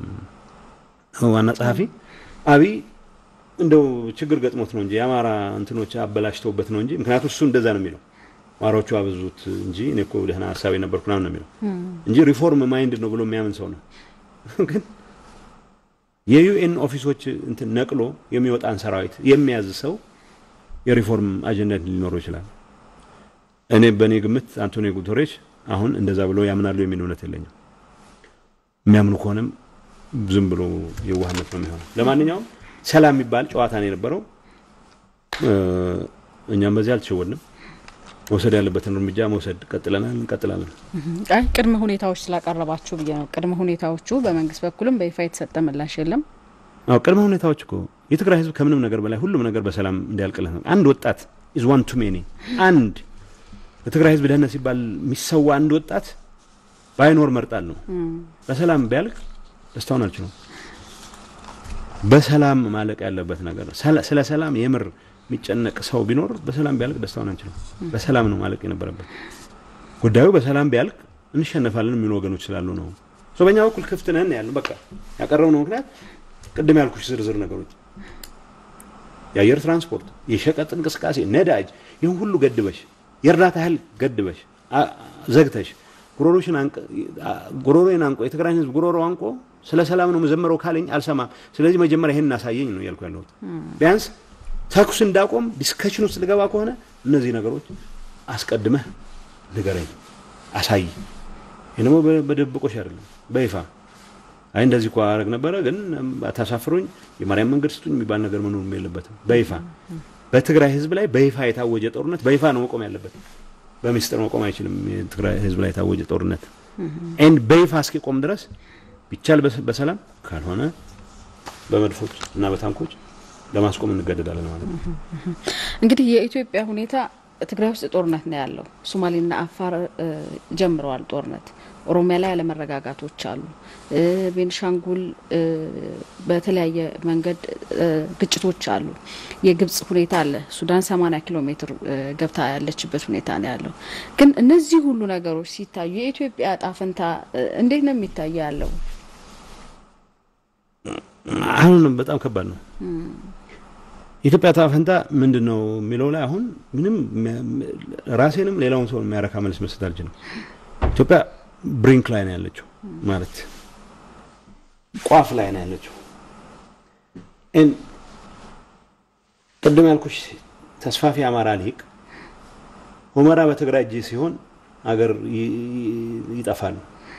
ዋና ጸሐፊ አብይ እንደው ችግር ገጥሞት ነው እንጂ የአማራ እንትኖች አበላሽተውበት ነው እንጂ ምክንያቱም እሱ እንደዛ ነው የሚለው ዋሮቹ አበዙት እንጂ እኔ እኮ ደህና ሀሳብ የነበርኩ ምናምን ነው የሚለው እንጂ ሪፎርም ማይንድ ነው ብሎ የሚያምን ሰው ነው። ግን የዩኤን ኦፊሶች እንትን ነቅሎ የሚወጣን ሰራዊት የሚያዝ ሰው የሪፎርም አጀንዳ ሊኖረው ይችላል። እኔ በእኔ ግምት አንቶኒዮ ጉተሬሽ አሁን እንደዛ ብሎ ያምናሉ የሚል እምነት የለኝም። የሚያምኑ ከሆነም ዝም ብሎ የዋህነት ነው የሚሆነው። ለማንኛውም ሰላም የሚባል ጨዋታ ነው የነበረው። እኛም በዚህ አልተሸወድንም። መውሰድ ያለበትን እርምጃ መውሰድ ቀጥለናል፣ እንቀጥላለን። አይ ቅድመ ሁኔታዎች ስላቀረባችሁ ብዬ ነው። ቅድመ ሁኔታዎቹ በመንግስት በኩልም በይፋ የተሰጠ ምላሽ የለም። አዎ ቅድመ ሁኔታዎች እኮ የትግራይ ህዝብ ከምንም ነገር በላይ ሁሉም ነገር በሰላም እንዲያልቅለት ነው። አንድ ወጣት ኢዝ ዋን ቱ ሜኒ። አንድ ለትግራይ ህዝብ ደህንነት ሲባል የሚሰዋ አንድ ወጣት ባይኖር መርጣል ነው። በሰላም ቢያልቅ ደስታውን አልችለውም። በሰላም ማለቅ ያለበት ነገር ነው። ስለ ሰላም የምር የሚጨነቅ ሰው ቢኖር በሰላም ቢያልቅ ደስታውን አንችልም። በሰላም ነው ማለቅ የነበረበት ጉዳዩ። በሰላም ቢያልቅ እንሸነፋለን የሚሉ ወገኖች ስላሉ ነው። በእኛ በኩል ክፍት ነን ያለ በቃ ያቀረብነው ምክንያት ቅድም ያልኩሽ ዝርዝር ነገሮች የአየር ትራንስፖርት፣ የሸቀጥ እንቅስቃሴ፣ ነዳጅ፣ ይህን ሁሉ ገድበሽ የእርዳታ እህል ገድበሽ ዘግተሽ ጉሮሮሽን ጉሮሮዬን አንቆ የትግራይን ህዝብ ጉሮሮ አንቆ ስለ ሰላም ነው መዘመረው ካለኝ አልሰማም። ስለዚህ መጀመሪያ ይሄን እናሳየኝ ነው እያልኩ ያለሁት። ቢያንስ ተኩስ እንዳቆም ዲስከሽን ውስጥ ልገባ ከሆነ እነዚህ ነገሮች አስቀድመህ ንገረኝ፣ አሳይ። ይህ ደግሞ በድብቆሽ አይደለም፣ በይፋ አይ እንደዚህ እኮ አረግ ነበረ ግን አታሳፍሩኝ፣ የማርያም መንገድ ስጡኝ የሚባል ነገር መኖር የለበትም። በይፋ በትግራይ ህዝብ ላይ በይፋ የታወጀ ጦርነት በይፋ ነው መቆም ያለበት። በሚስጥር መቆም አይችልም። የትግራይ ህዝብ ላይ የታወጀ ጦርነት ኤንድ በይፋ እስኪቆም ድረስ ቢቻል በሰላም ካልሆነ በመድፎች እና በታንኮች ለማስቆም እንገደዳለን ማለት ነው። እንግዲህ የኢትዮጵያ ሁኔታ ትግራይ ውስጥ ጦርነት ነው ያለው። ሶማሌና አፋር ጀምረዋል ጦርነት። ኦሮሚያ ላይ አለመረጋጋቶች አሉ። ቤንሻንጉል በተለያየ መንገድ ግጭቶች አሉ። የግብጽ ሁኔታ አለ። ሱዳን 80 ኪሎ ሜትር ገብታ ያለችበት ሁኔታ ነው ያለው። ግን እነዚህ ሁሉ ነገሮች ሲታዩ የኢትዮጵያ እጣ ፈንታ እንዴት ነው የሚታየው ያለው? አሁን በጣም ከባድ ነው። የኢትዮጵያ እጣ ፈንታ ምንድን ነው የሚለው ላይ አሁን ምንም ራሴንም ሌላውን ሰው የሚያረካ መልስ መስጠት አልችልም። ኢትዮጵያ ብሪንክ ላይ ነው ያለችው፣ ማለት ቋፍ ላይ ነው ያለችው። ቅድም ያልኩሽ ተስፋፊ አማራ ሊቅ ሁመራ በትግራይ እጅ ሲሆን አገር ይጠፋል፣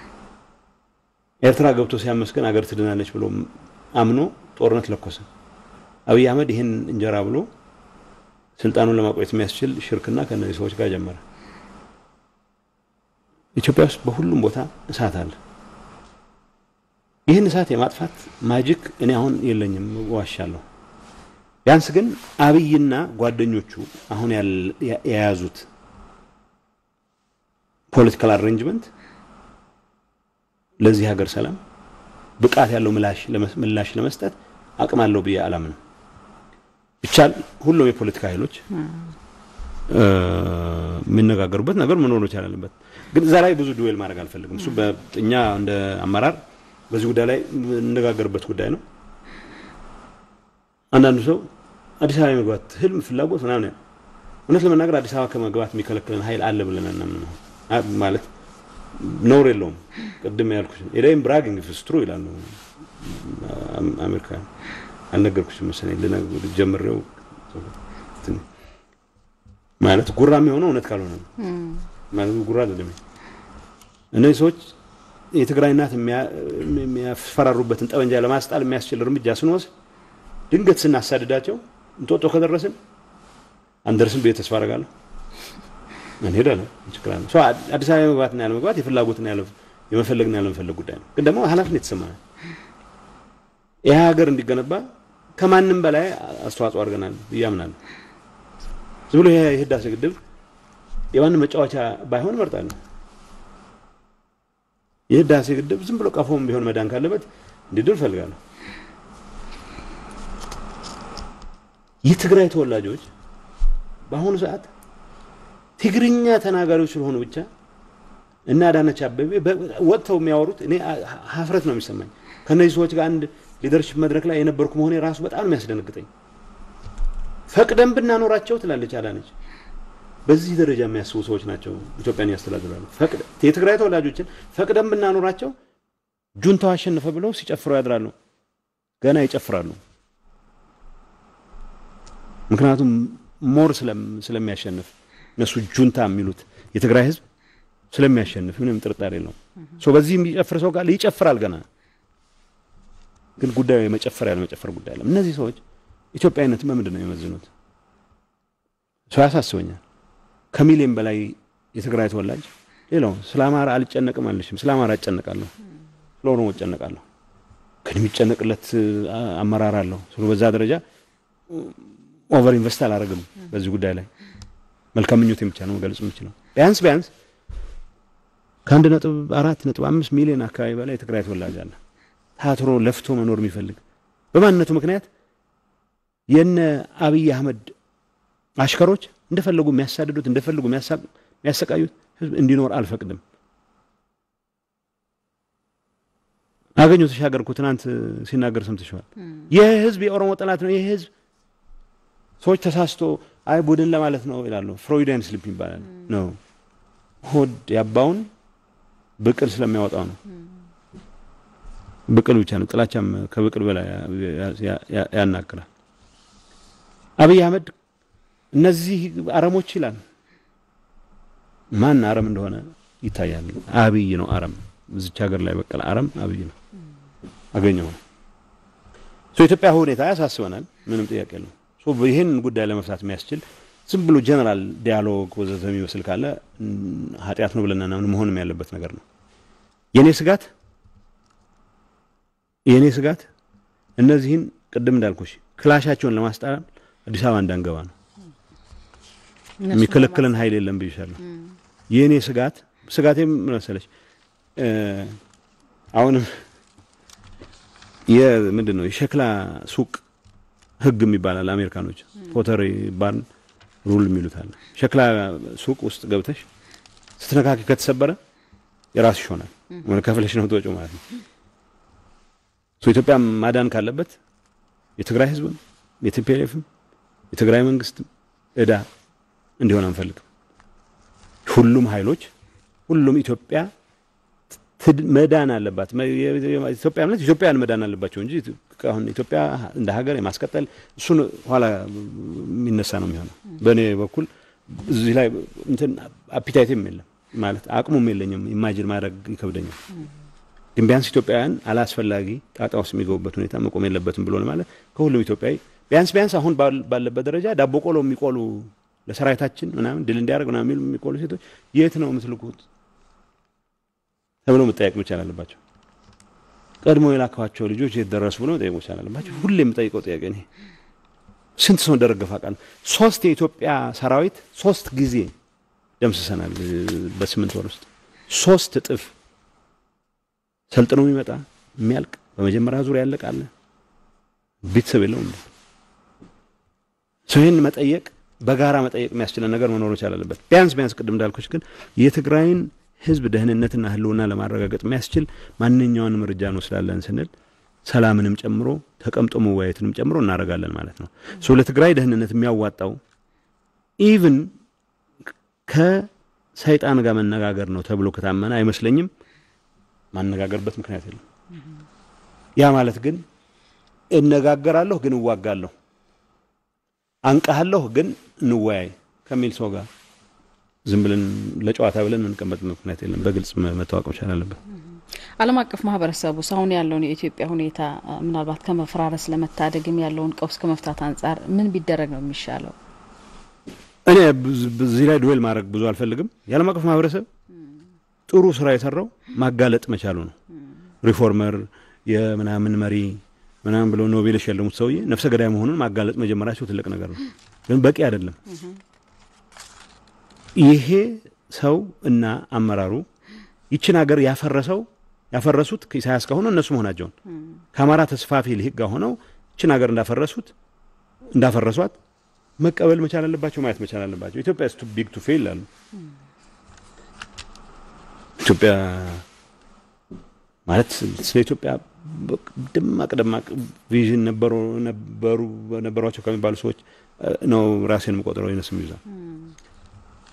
ኤርትራ ገብቶ ሲያመስገን አገር ትድናለች ብሎ አምኖ ጦርነት ለኮሰ። አብይ አህመድ ይህን እንጀራ ብሎ ስልጣኑን ለማቆየት የሚያስችል ሽርክና ከእነዚህ ሰዎች ጋር ጀመረ። ኢትዮጵያ ውስጥ በሁሉም ቦታ እሳት አለ። ይህን እሳት የማጥፋት ማጂክ እኔ አሁን የለኝም፣ ዋሻለሁ። ቢያንስ ግን አብይና ጓደኞቹ አሁን የያዙት ፖለቲካል አሬንጅመንት ለዚህ ሀገር ሰላም ብቃት ያለው ምላሽ ለመስጠት አቅም አለው ብዬ አላምንም። ብቻል ሁሉም የፖለቲካ ኃይሎች የሚነጋገሩበት ነገር መኖር መቻል አለበት። ግን እዛ ላይ ብዙ ዱዌል ማድረግ አልፈልግም። እሱ እኛ እንደ አመራር በዚህ ጉዳይ ላይ የምንነጋገርበት ጉዳይ ነው። አንዳንዱ ሰው አዲስ አበባ የመግባት ህልም፣ ፍላጎት ምናምን እውነት ለመናገር አዲስ አበባ ከመግባት የሚከለክለን ኃይል አለ ብለን እናምን ማለት ነውር የለውም። ቅድም ያልኩሽ ኤዳይም ብራጊንግ ፍስትሩ ይላሉ አሜሪካ። አልነገርኩሽም መሰለኝ ልጀምሬው ማለት ጉራ የሚሆነው እውነት ካልሆነ ነው ማለት ጉራ አይደለም። እነዚህ ሰዎች የትግራይ እናት የሚያስፈራሩበትን ጠመንጃ ለማስጣል የሚያስችል እርምጃ ስንወስድ ድንገት ስናሳድዳቸው እንጦጦ ከደረስን አንደርስም ብዬ ተስፋ አደርጋለሁ። እንሄዳለን፣ እንችላለን። አዲስ አበባ የመግባትና ያለ መግባት የፍላጎትና ያለ የመፈለግና ያለ መፈለግ ጉዳይ ነው። ግን ደግሞ ኃላፊነት የተሰማናል። ይህ ሀገር እንዲገነባ ከማንም በላይ አስተዋጽኦ አድርገናል ብዬ አምናለሁ። ዝም ብሎ የህዳሴ ግድብ የማንም መጫወቻ ባይሆን እመርጣለሁ። የህዳሴ ግድብ ዝም ብሎ ቀፎም ቢሆን መዳን ካለበት እንዲድን እፈልጋለሁ። የትግራይ ተወላጆች በአሁኑ ሰዓት ትግርኛ ተናጋሪዎች ስለሆኑ ብቻ እና አዳነች አበቤ ወጥተው የሚያወሩት እኔ ሀፍረት ነው የሚሰማኝ። ከእነዚህ ሰዎች ጋር አንድ ሊደርሽፕ መድረክ ላይ የነበርኩ መሆኔ ራሱ በጣም ነው የሚያስደነግጠኝ። ፈቅደን ብናኖራቸው ትላለች አዳነች፣ በዚህ ደረጃ የሚያስቡ ሰዎች ናቸው ኢትዮጵያን ያስተዳድራሉ። ፈቅደ የትግራይ ተወላጆችን ፈቅደን ብናኖራቸው ጁንታው አሸነፈ ብለው ሲጨፍሩ ያድራሉ። ገና ይጨፍራሉ። ምክንያቱም ሞር ስለሚያሸንፍ እነሱ ጁንታ የሚሉት የትግራይ ህዝብ ስለሚያሸንፍ ምንም ጥርጣሬ የለውም። በዚህ የሚጨፍር ሰው ካለ ይጨፍራል። ገና ግን ጉዳዩ የመጨፈር ያለ መጨፈር ጉዳይ አለ። እነዚህ ሰዎች ኢትዮጵያዊነትን በምንድን ነው የሚመዝኑት? ሰው ያሳስበኛል። ከሚሊዮን በላይ የትግራይ ተወላጅ ሌላው ስለ አማራ አልጨነቅም አልሽም። ስለ አማራ እጨነቃለሁ፣ ስለ ኦሮሞ እጨነቃለሁ። ግን የሚጨነቅለት አመራር አለው። ስለ በዛ ደረጃ ኦቨር ኢንቨስት አላደርግም በዚህ ጉዳይ ላይ መልካም ምኞቴ ብቻ ነው መግለጽ የምችለው። ቢያንስ ቢያንስ ከአንድ ነጥብ አራት ነጥብ አምስት ሚሊዮን አካባቢ በላይ የትግራይ ተወላጅ አለ። ታትሮ ለፍቶ መኖር የሚፈልግ በማንነቱ ምክንያት የነ አብይ አህመድ አሽከሮች እንደፈለጉ የሚያሳድዱት እንደፈለጉ የሚያሰቃዩት ህዝብ እንዲኖር አልፈቅድም። አገኘሁ ተሻገር እኮ ትናንት ሲናገር ሰምተሽዋል። ይህ ህዝብ የኦሮሞ ጠላት ነው። ይህ ህዝብ ሰዎች ተሳስቶ አይ ቡድን ለማለት ነው ይላሉ። ፍሮይዲያን ስሊፕ ይባላል ነው ሆድ ያባውን ብቅል ስለሚያወጣው ነው። ብቅል ብቻ ነው። ጥላቻም ከብቅል በላይ ያናግራል። አብይ አህመድ እነዚህ አረሞች ይላል። ማን አረም እንደሆነ ይታያል። አብይ ነው አረም። እዚች ሀገር ላይ በቀለ አረም አብይ ነው። አገኘው ነው። ኢትዮጵያ ሁኔታ ያሳስበናል። ምንም ጥያቄ የለውም። ይህን ጉዳይ ለመፍታት የሚያስችል ዝም ብሎ ጀነራል ዲያሎግ ወዘተ የሚመስል ካለ ኃጢአት ነው ብለን ምናምን መሆንም ያለበት ነገር ነው። የኔ ስጋት የኔ ስጋት እነዚህን ቅድም እንዳልኩሽ ክላሻቸውን ለማስጣል አዲስ አበባ እንዳንገባ ነው። የሚከለክለን ኃይል የለም ብይሻለሁ። የእኔ ስጋት ስጋቴ ምን መሰለሽ አሁንም የምንድን ነው የሸክላ ሱቅ ህግ የሚባላል አሜሪካኖች ፖተሪ ባርን ሩል የሚሉት አለ። ሸክላ ሱቅ ውስጥ ገብተሽ ስትነካኪ ከተሰበረ የራስሽ ይሆናል። ወደ ከፍለሽ ነው ትወጪው ማለት ነው። ኢትዮጵያ ማዳን ካለበት የትግራይ ህዝብም የቲፒኤልኤፍም የትግራይ መንግስትም እዳ እንዲሆን አንፈልግም። ሁሉም ኃይሎች ሁሉም ኢትዮጵያ መዳን አለባት። ኢትዮጵያ ማለት ኢትዮጵያን መዳን አለባቸው እንጂ አሁን ኢትዮጵያ እንደ ሀገር የማስቀጠል እሱን ኋላ የሚነሳ ነው የሚሆነው። በእኔ በኩል እዚህ ላይ እንትን አፒታይትም የለም ማለት አቅሙም የለኝም። ኢማጂን ማድረግ ይከብደኛል። ግን ቢያንስ ኢትዮጵያውያን አላስፈላጊ ጣጣ ውስጥ የሚገቡበት ሁኔታ መቆም የለበትም ብሎ ማለት ከሁሉም ኢትዮጵያዊ ቢያንስ ቢያንስ አሁን ባለበት ደረጃ ዳቦ ቆሎ የሚቆሉ ለሰራዊታችን ምናምን ድል እንዲያደርግ ምናምን የሚሉ የሚቆሉ ሴቶች የት ነው የምትልኩት ተብሎ መጠየቅ መቻል አለባቸው። ቀድሞ የላከዋቸው ልጆች የት ደረሱ ብሎ መጠየቅ መቻል አለባቸው። ሁሌ የምጠይቀው ጥያቄ እኔ ስንት ሰው እንደረገፈ አውቃለሁ። ሶስት የኢትዮጵያ ሰራዊት ሶስት ጊዜ ደምስሰናል። በስምንት ወር ውስጥ ሶስት እጥፍ ሰልጥኖ የሚመጣ የሚያልቅ በመጀመሪያ ዙር ያለቅ አለ። ቤተሰብ የለውም። ሰው ይህን መጠየቅ በጋራ መጠየቅ የሚያስችለን ነገር መኖር መቻል አለበት። ቢያንስ ቢያንስ ቅድም እንዳልኮች ግን የትግራይን ህዝብ ደህንነትና ህልውና ለማረጋገጥ የሚያስችል ማንኛውንም እርምጃ እንወስዳለን ስንል ሰላምንም ጨምሮ ተቀምጦ መወያየትንም ጨምሮ እናደርጋለን ማለት ነው። ሶ ለትግራይ ደህንነት የሚያዋጣው ኢቭን ከሰይጣን ጋር መነጋገር ነው ተብሎ ከታመነ አይመስለኝም ማነጋገርበት ምክንያት የለም። ያ ማለት ግን እነጋገራለሁ ግን እዋጋለሁ፣ አንቃሃለሁ ግን እንወያይ ከሚል ሰው ጋር ዝም ብለን ለጨዋታ ብለን የምንቀመጥ ምክንያት የለም። በግልጽ መታወቅ መቻል አለበት። ዓለም አቀፍ ማህበረሰቡ አሁን ያለውን የኢትዮጵያ ሁኔታ ምናልባት ከመፈራረስ ለመታደግም ያለውን ቀውስ ከመፍታት አንጻር ምን ቢደረግ ነው የሚሻለው? እኔ በዚህ ላይ ዱዌል ማድረግ ብዙ አልፈልግም። የዓለም አቀፍ ማህበረሰብ ጥሩ ስራ የሰራው ማጋለጥ መቻሉ ነው። ሪፎርመር የምናምን መሪ ምናምን ብለው ኖቤል የሸለሙት ሰውዬ ነፍሰ ገዳይ መሆኑን ማጋለጥ መጀመራቸው ትልቅ ነገር ነው፣ ግን በቂ አይደለም። ይሄ ሰው እና አመራሩ ይችን ሀገር ያፈረሰው ያፈረሱት ከኢሳያስ ጋር ሆነው እነሱ መሆናቸውን ከአማራ ተስፋፊ ልሂቅ ጋር ሆነው ይችን ሀገር እንዳፈረሱት እንዳፈረሷት መቀበል መቻል አለባቸው፣ ማየት መቻል አለባቸው። ኢትዮጵያ ቱ ቢግ ቱ ፌል ይላሉ። ኢትዮጵያ ማለት ስለ ኢትዮጵያ ደማቅ ደማቅ ቪዥን ነበሩ ነበሩ ነበሯቸው ከሚባሉ ሰዎች ነው ራሴን የምቆጥረው። ይነስ ይዛል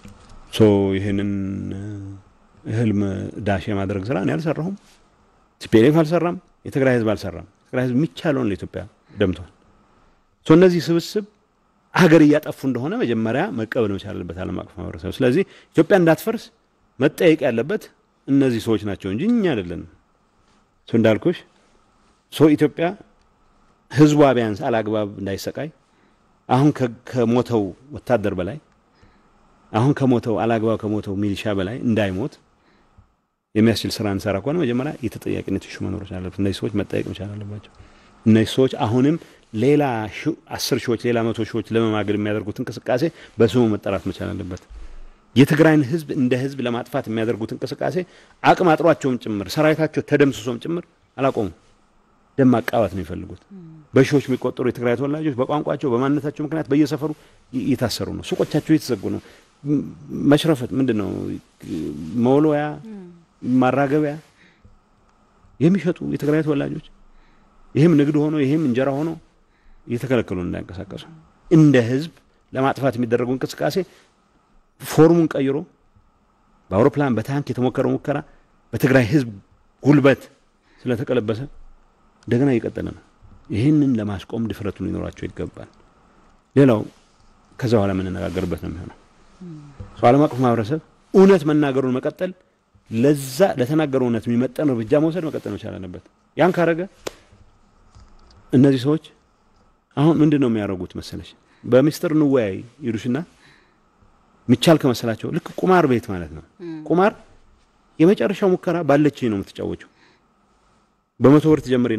ሶ ይህንን ህልም ዳሽ የማድረግ ስራ እኔ አልሰራሁም፣ ቲፒኤልኤፍ አልሰራም፣ የትግራይ ህዝብ አልሰራም። ትግራይ ህዝብ የሚቻለውን ለኢትዮጵያ ደምቷል። ሶ እነዚህ ስብስብ ሀገር እያጠፉ እንደሆነ መጀመሪያ መቀበል መቻል አለበት ዓለም አቀፍ ማህበረሰብ። ስለዚህ ኢትዮጵያ እንዳትፈርስ መጠየቅ ያለበት እነዚህ ሰዎች ናቸው እንጂ እኛ አይደለንም። ሶ እንዳልኩሽ ሶ ኢትዮጵያ ህዝቧ ቢያንስ አላግባብ እንዳይሰቃይ አሁን ከሞተው ወታደር በላይ አሁን ከሞተው አላግባብ ከሞተው ሚሊሻ በላይ እንዳይሞት የሚያስችል ስራ እንሰራ ከሆነ መጀመሪያ የተጠያቂነት ኢሹ መኖር አለበት። እነዚህ ሰዎች መጠየቅ መቻል አለባቸው። እነዚህ ሰዎች አሁንም ሌላ አስር ሺዎች ሌላ መቶ ሺዎች ለመማገድ የሚያደርጉት እንቅስቃሴ በስሙ መጠራት መቻል አለበት። የትግራይን ህዝብ እንደ ህዝብ ለማጥፋት የሚያደርጉት እንቅስቃሴ አቅም አጥሯቸውም ጭምር ሰራዊታቸው ተደምስሶም ጭምር አላቆሙም። ደም ማቃባት ነው የሚፈልጉት። በሺዎች የሚቆጠሩ የትግራይ ተወላጆች በቋንቋቸው በማንነታቸው ምክንያት በየሰፈሩ እየታሰሩ ነው። ሱቆቻቸው እየተዘጉ ነው። መሽረፈት ምንድን ነው? መወልወያ፣ ማራገቢያ የሚሸጡ የትግራይ ተወላጆች ይህም ንግድ ሆኖ ይህም እንጀራ ሆኖ እየተከለከሉ እንዳይንቀሳቀሱ እንደ ህዝብ ለማጥፋት የሚደረገው እንቅስቃሴ ፎርሙን ቀይሮ በአውሮፕላን በታንክ የተሞከረው ሙከራ በትግራይ ህዝብ ጉልበት ስለተቀለበሰ እንደገና እየቀጠለ ነው። ይህንን ለማስቆም ድፍረቱ ሊኖራቸው ይገባል። ሌላው ከዛ በኋላ የምንነጋገርበት ነው የሚሆነው። ዓለም አቀፍ ማህበረሰብ እውነት መናገሩን መቀጠል፣ ለዛ ለተናገረው እውነት የሚመጠን እርምጃ መውሰድ መቀጠል መቻል አለበት። ያን ካረገ እነዚህ ሰዎች አሁን ምንድን ነው የሚያደርጉት መሰለሽ? በሚስጥር እንወያይ ይሉሽና የሚቻል ከመሰላቸው ልክ ቁማር ቤት ማለት ነው። ቁማር የመጨረሻው ሙከራ ባለችኝ ነው የምትጫወችው። በመቶ ብር ትጀምሪና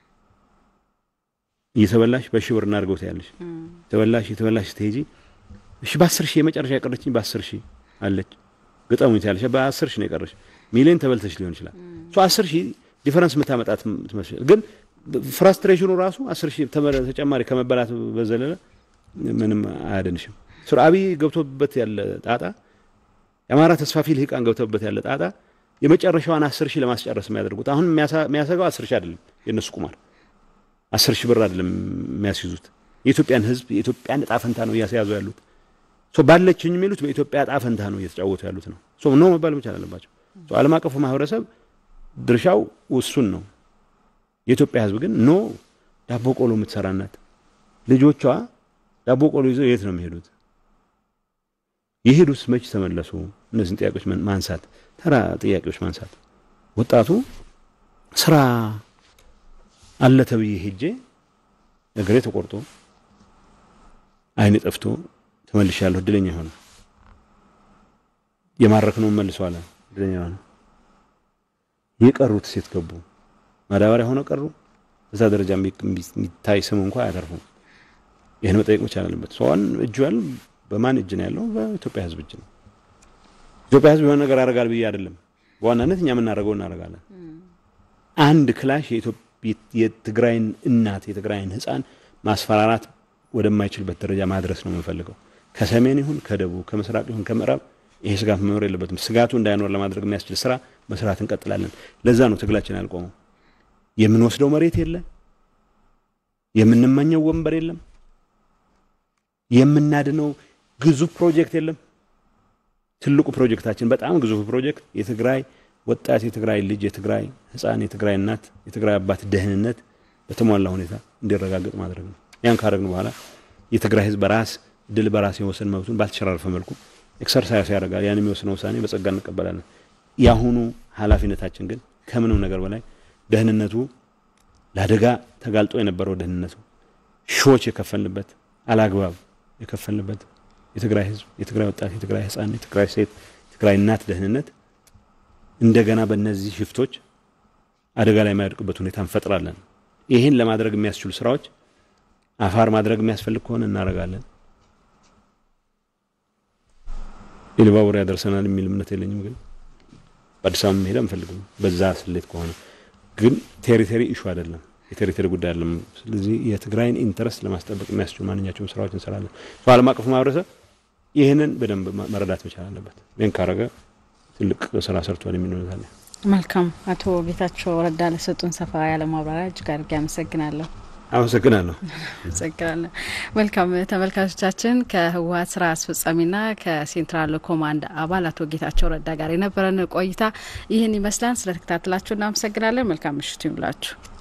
እየተበላሽ በሺህ ብር እናድርገው ትያለሽ። ተበላሽ የተበላሽ ስትሄጂ እሺ በአስር ሺህ የመጨረሻ የቀረችኝ በአስር ሺህ አለች ግጠሙኝ ትያለሽ። በአስር ሺህ ነው የቀረሽ። ሚሊዮን ተበልተሽ ሊሆን ይችላል። ሶ አስር ሺህ ዲፈረንስ የምታመጣት ትመስል ግን ፍራስትሬሽኑ ራሱ አስር ሺህ ተጨማሪ ከመበላት በዘለለ ምንም አያደንሽም። ሱር አብይ ገብቶበት ያለ ጣጣ የአማራ ተስፋፊ ልሂቃን ገብቶበት ያለ ጣጣ የመጨረሻዋን አስር ሺህ ለማስጨረስ የሚያደርጉት አሁን የሚያሰጋው አስር ሺህ አይደለም የእነሱ ቁማር አስር ሺህ ብር አይደለም የሚያስይዙት የኢትዮጵያን ሕዝብ የኢትዮጵያን እጣ ፈንታ ነው እያስያዙ ያሉት። ባለችኝ የሚሉት በኢትዮጵያ እጣ ፈንታ ነው እየተጫወቱ ያሉት ነው። ኖ መባል መቻል አለባቸው። ዓለም አቀፉ ማህበረሰብ ድርሻው ውሱን ነው። የኢትዮጵያ ሕዝብ ግን ኖ ዳቦ ቆሎ የምትሰራ ናት። ልጆቿ ዳቦ ቆሎ ይዘው የት ነው የሚሄዱት? የሄዱት መች ተመለሱ? እነዚህን ጥያቄዎች ማንሳት ተራ ጥያቄዎች ማንሳት ወጣቱ ስራ አለ ተብዬ ሄጄ እግሬ ተቆርጦ አይኔ ጠፍቶ ተመልሻለሁ። እድለኛ ሆነ። የማረክነውን መልሷል። እድለኛ ሆነ። የቀሩት ሴት ገቡ ማዳበሪያ ሆነው ቀሩ። በዛ ደረጃ የሚታይ ስም እንኳ አያተርፉም። ይህን መጠየቅ መቻል አለበት። ሰዋን እጁ ያለው በማን እጅ ነው ያለው? በኢትዮጵያ ህዝብ እጅ ነው። ኢትዮጵያ ህዝብ የሆነ ነገር ያደርጋል ብዬ አይደለም። በዋናነት እኛ የምናደርገው እናደርጋለን። አንድ ክላሽ የትግራይን እናት የትግራይን ህፃን ማስፈራራት ወደማይችልበት ደረጃ ማድረስ ነው የምንፈልገው። ከሰሜን ይሁን ከደቡብ ከምስራቅ ይሁን ከምዕራብ ይሄ ስጋት መኖር የለበትም። ስጋቱ እንዳይኖር ለማድረግ የሚያስችል ስራ መስራት እንቀጥላለን። ለዛ ነው ትግላችን ያልቆመው። የምንወስደው መሬት የለ፣ የምንመኘው ወንበር የለም፣ የምናድነው ግዙፍ ፕሮጀክት የለም። ትልቁ ፕሮጀክታችን በጣም ግዙፍ ፕሮጀክት የትግራይ ወጣት የትግራይ ልጅ የትግራይ ህፃን የትግራይ እናት የትግራይ አባት ደህንነት በተሟላ ሁኔታ እንዲረጋገጥ ማድረግ ነው። ያን ካደረግን በኋላ የትግራይ ህዝብ በራስ ድል በራስ የወሰን መብቱን ባልተሸራረፈ መልኩ ኤክሰርሳይዝ ያደርጋል። ያን የሚወስነው ውሳኔ በጸጋ እንቀበላለን። የአሁኑ ኃላፊነታችን ግን ከምንም ነገር በላይ ደህንነቱ ለአደጋ ተጋልጦ የነበረው ደህንነቱ ሺዎች የከፈልንበት አላግባብ የከፈልንበት የትግራይ ህዝብ የትግራይ ወጣት የትግራይ ህፃን የትግራይ ሴት የትግራይ እናት ደህንነት እንደገና በእነዚህ ሽፍቶች አደጋ ላይ የማይወድቅበት ሁኔታ እንፈጥራለን። ይህን ለማድረግ የሚያስችሉ ስራዎች አፋር ማድረግ የሚያስፈልግ ከሆነ እናደርጋለን። ኢሉባቡር ያደርሰናል የሚል እምነት የለኝም። ግን በአዲስ አበባ መሄድ አንፈልግም። በዛ ስሌት ከሆነ ግን ቴሪቶሪ ኢሹ አይደለም፣ የቴሪቶሪ ጉዳይ አይደለም። ስለዚህ የትግራይን ኢንተረስት ለማስጠበቅ የሚያስችሉ ማንኛቸውም ስራዎች እንሰራለን። ዓለም አቀፉ ማህበረሰብ ይህንን በደንብ መረዳት መቻል አለበት። ይህን ካረገ ትልቅ ስራ ሰርቷል የሚል እምነት አለ። መልካም። አቶ ጌታቸው ረዳ ለሰጡን ሰፋ ያለ ማብራሪያ እጅግ አድርጌ አመሰግናለሁ። አመሰግናለሁ። አመሰግናለሁ። መልካም ተመልካቾቻችን፣ ከህወሀት ስራ አስፈጻሚና ከሴንትራል ኮማንድ አባል አቶ ጌታቸው ረዳ ጋር የነበረን ቆይታ ይህን ይመስላል። ስለተከታተላችሁ እናመሰግናለን። መልካም ምሽት ይሁንላችሁ።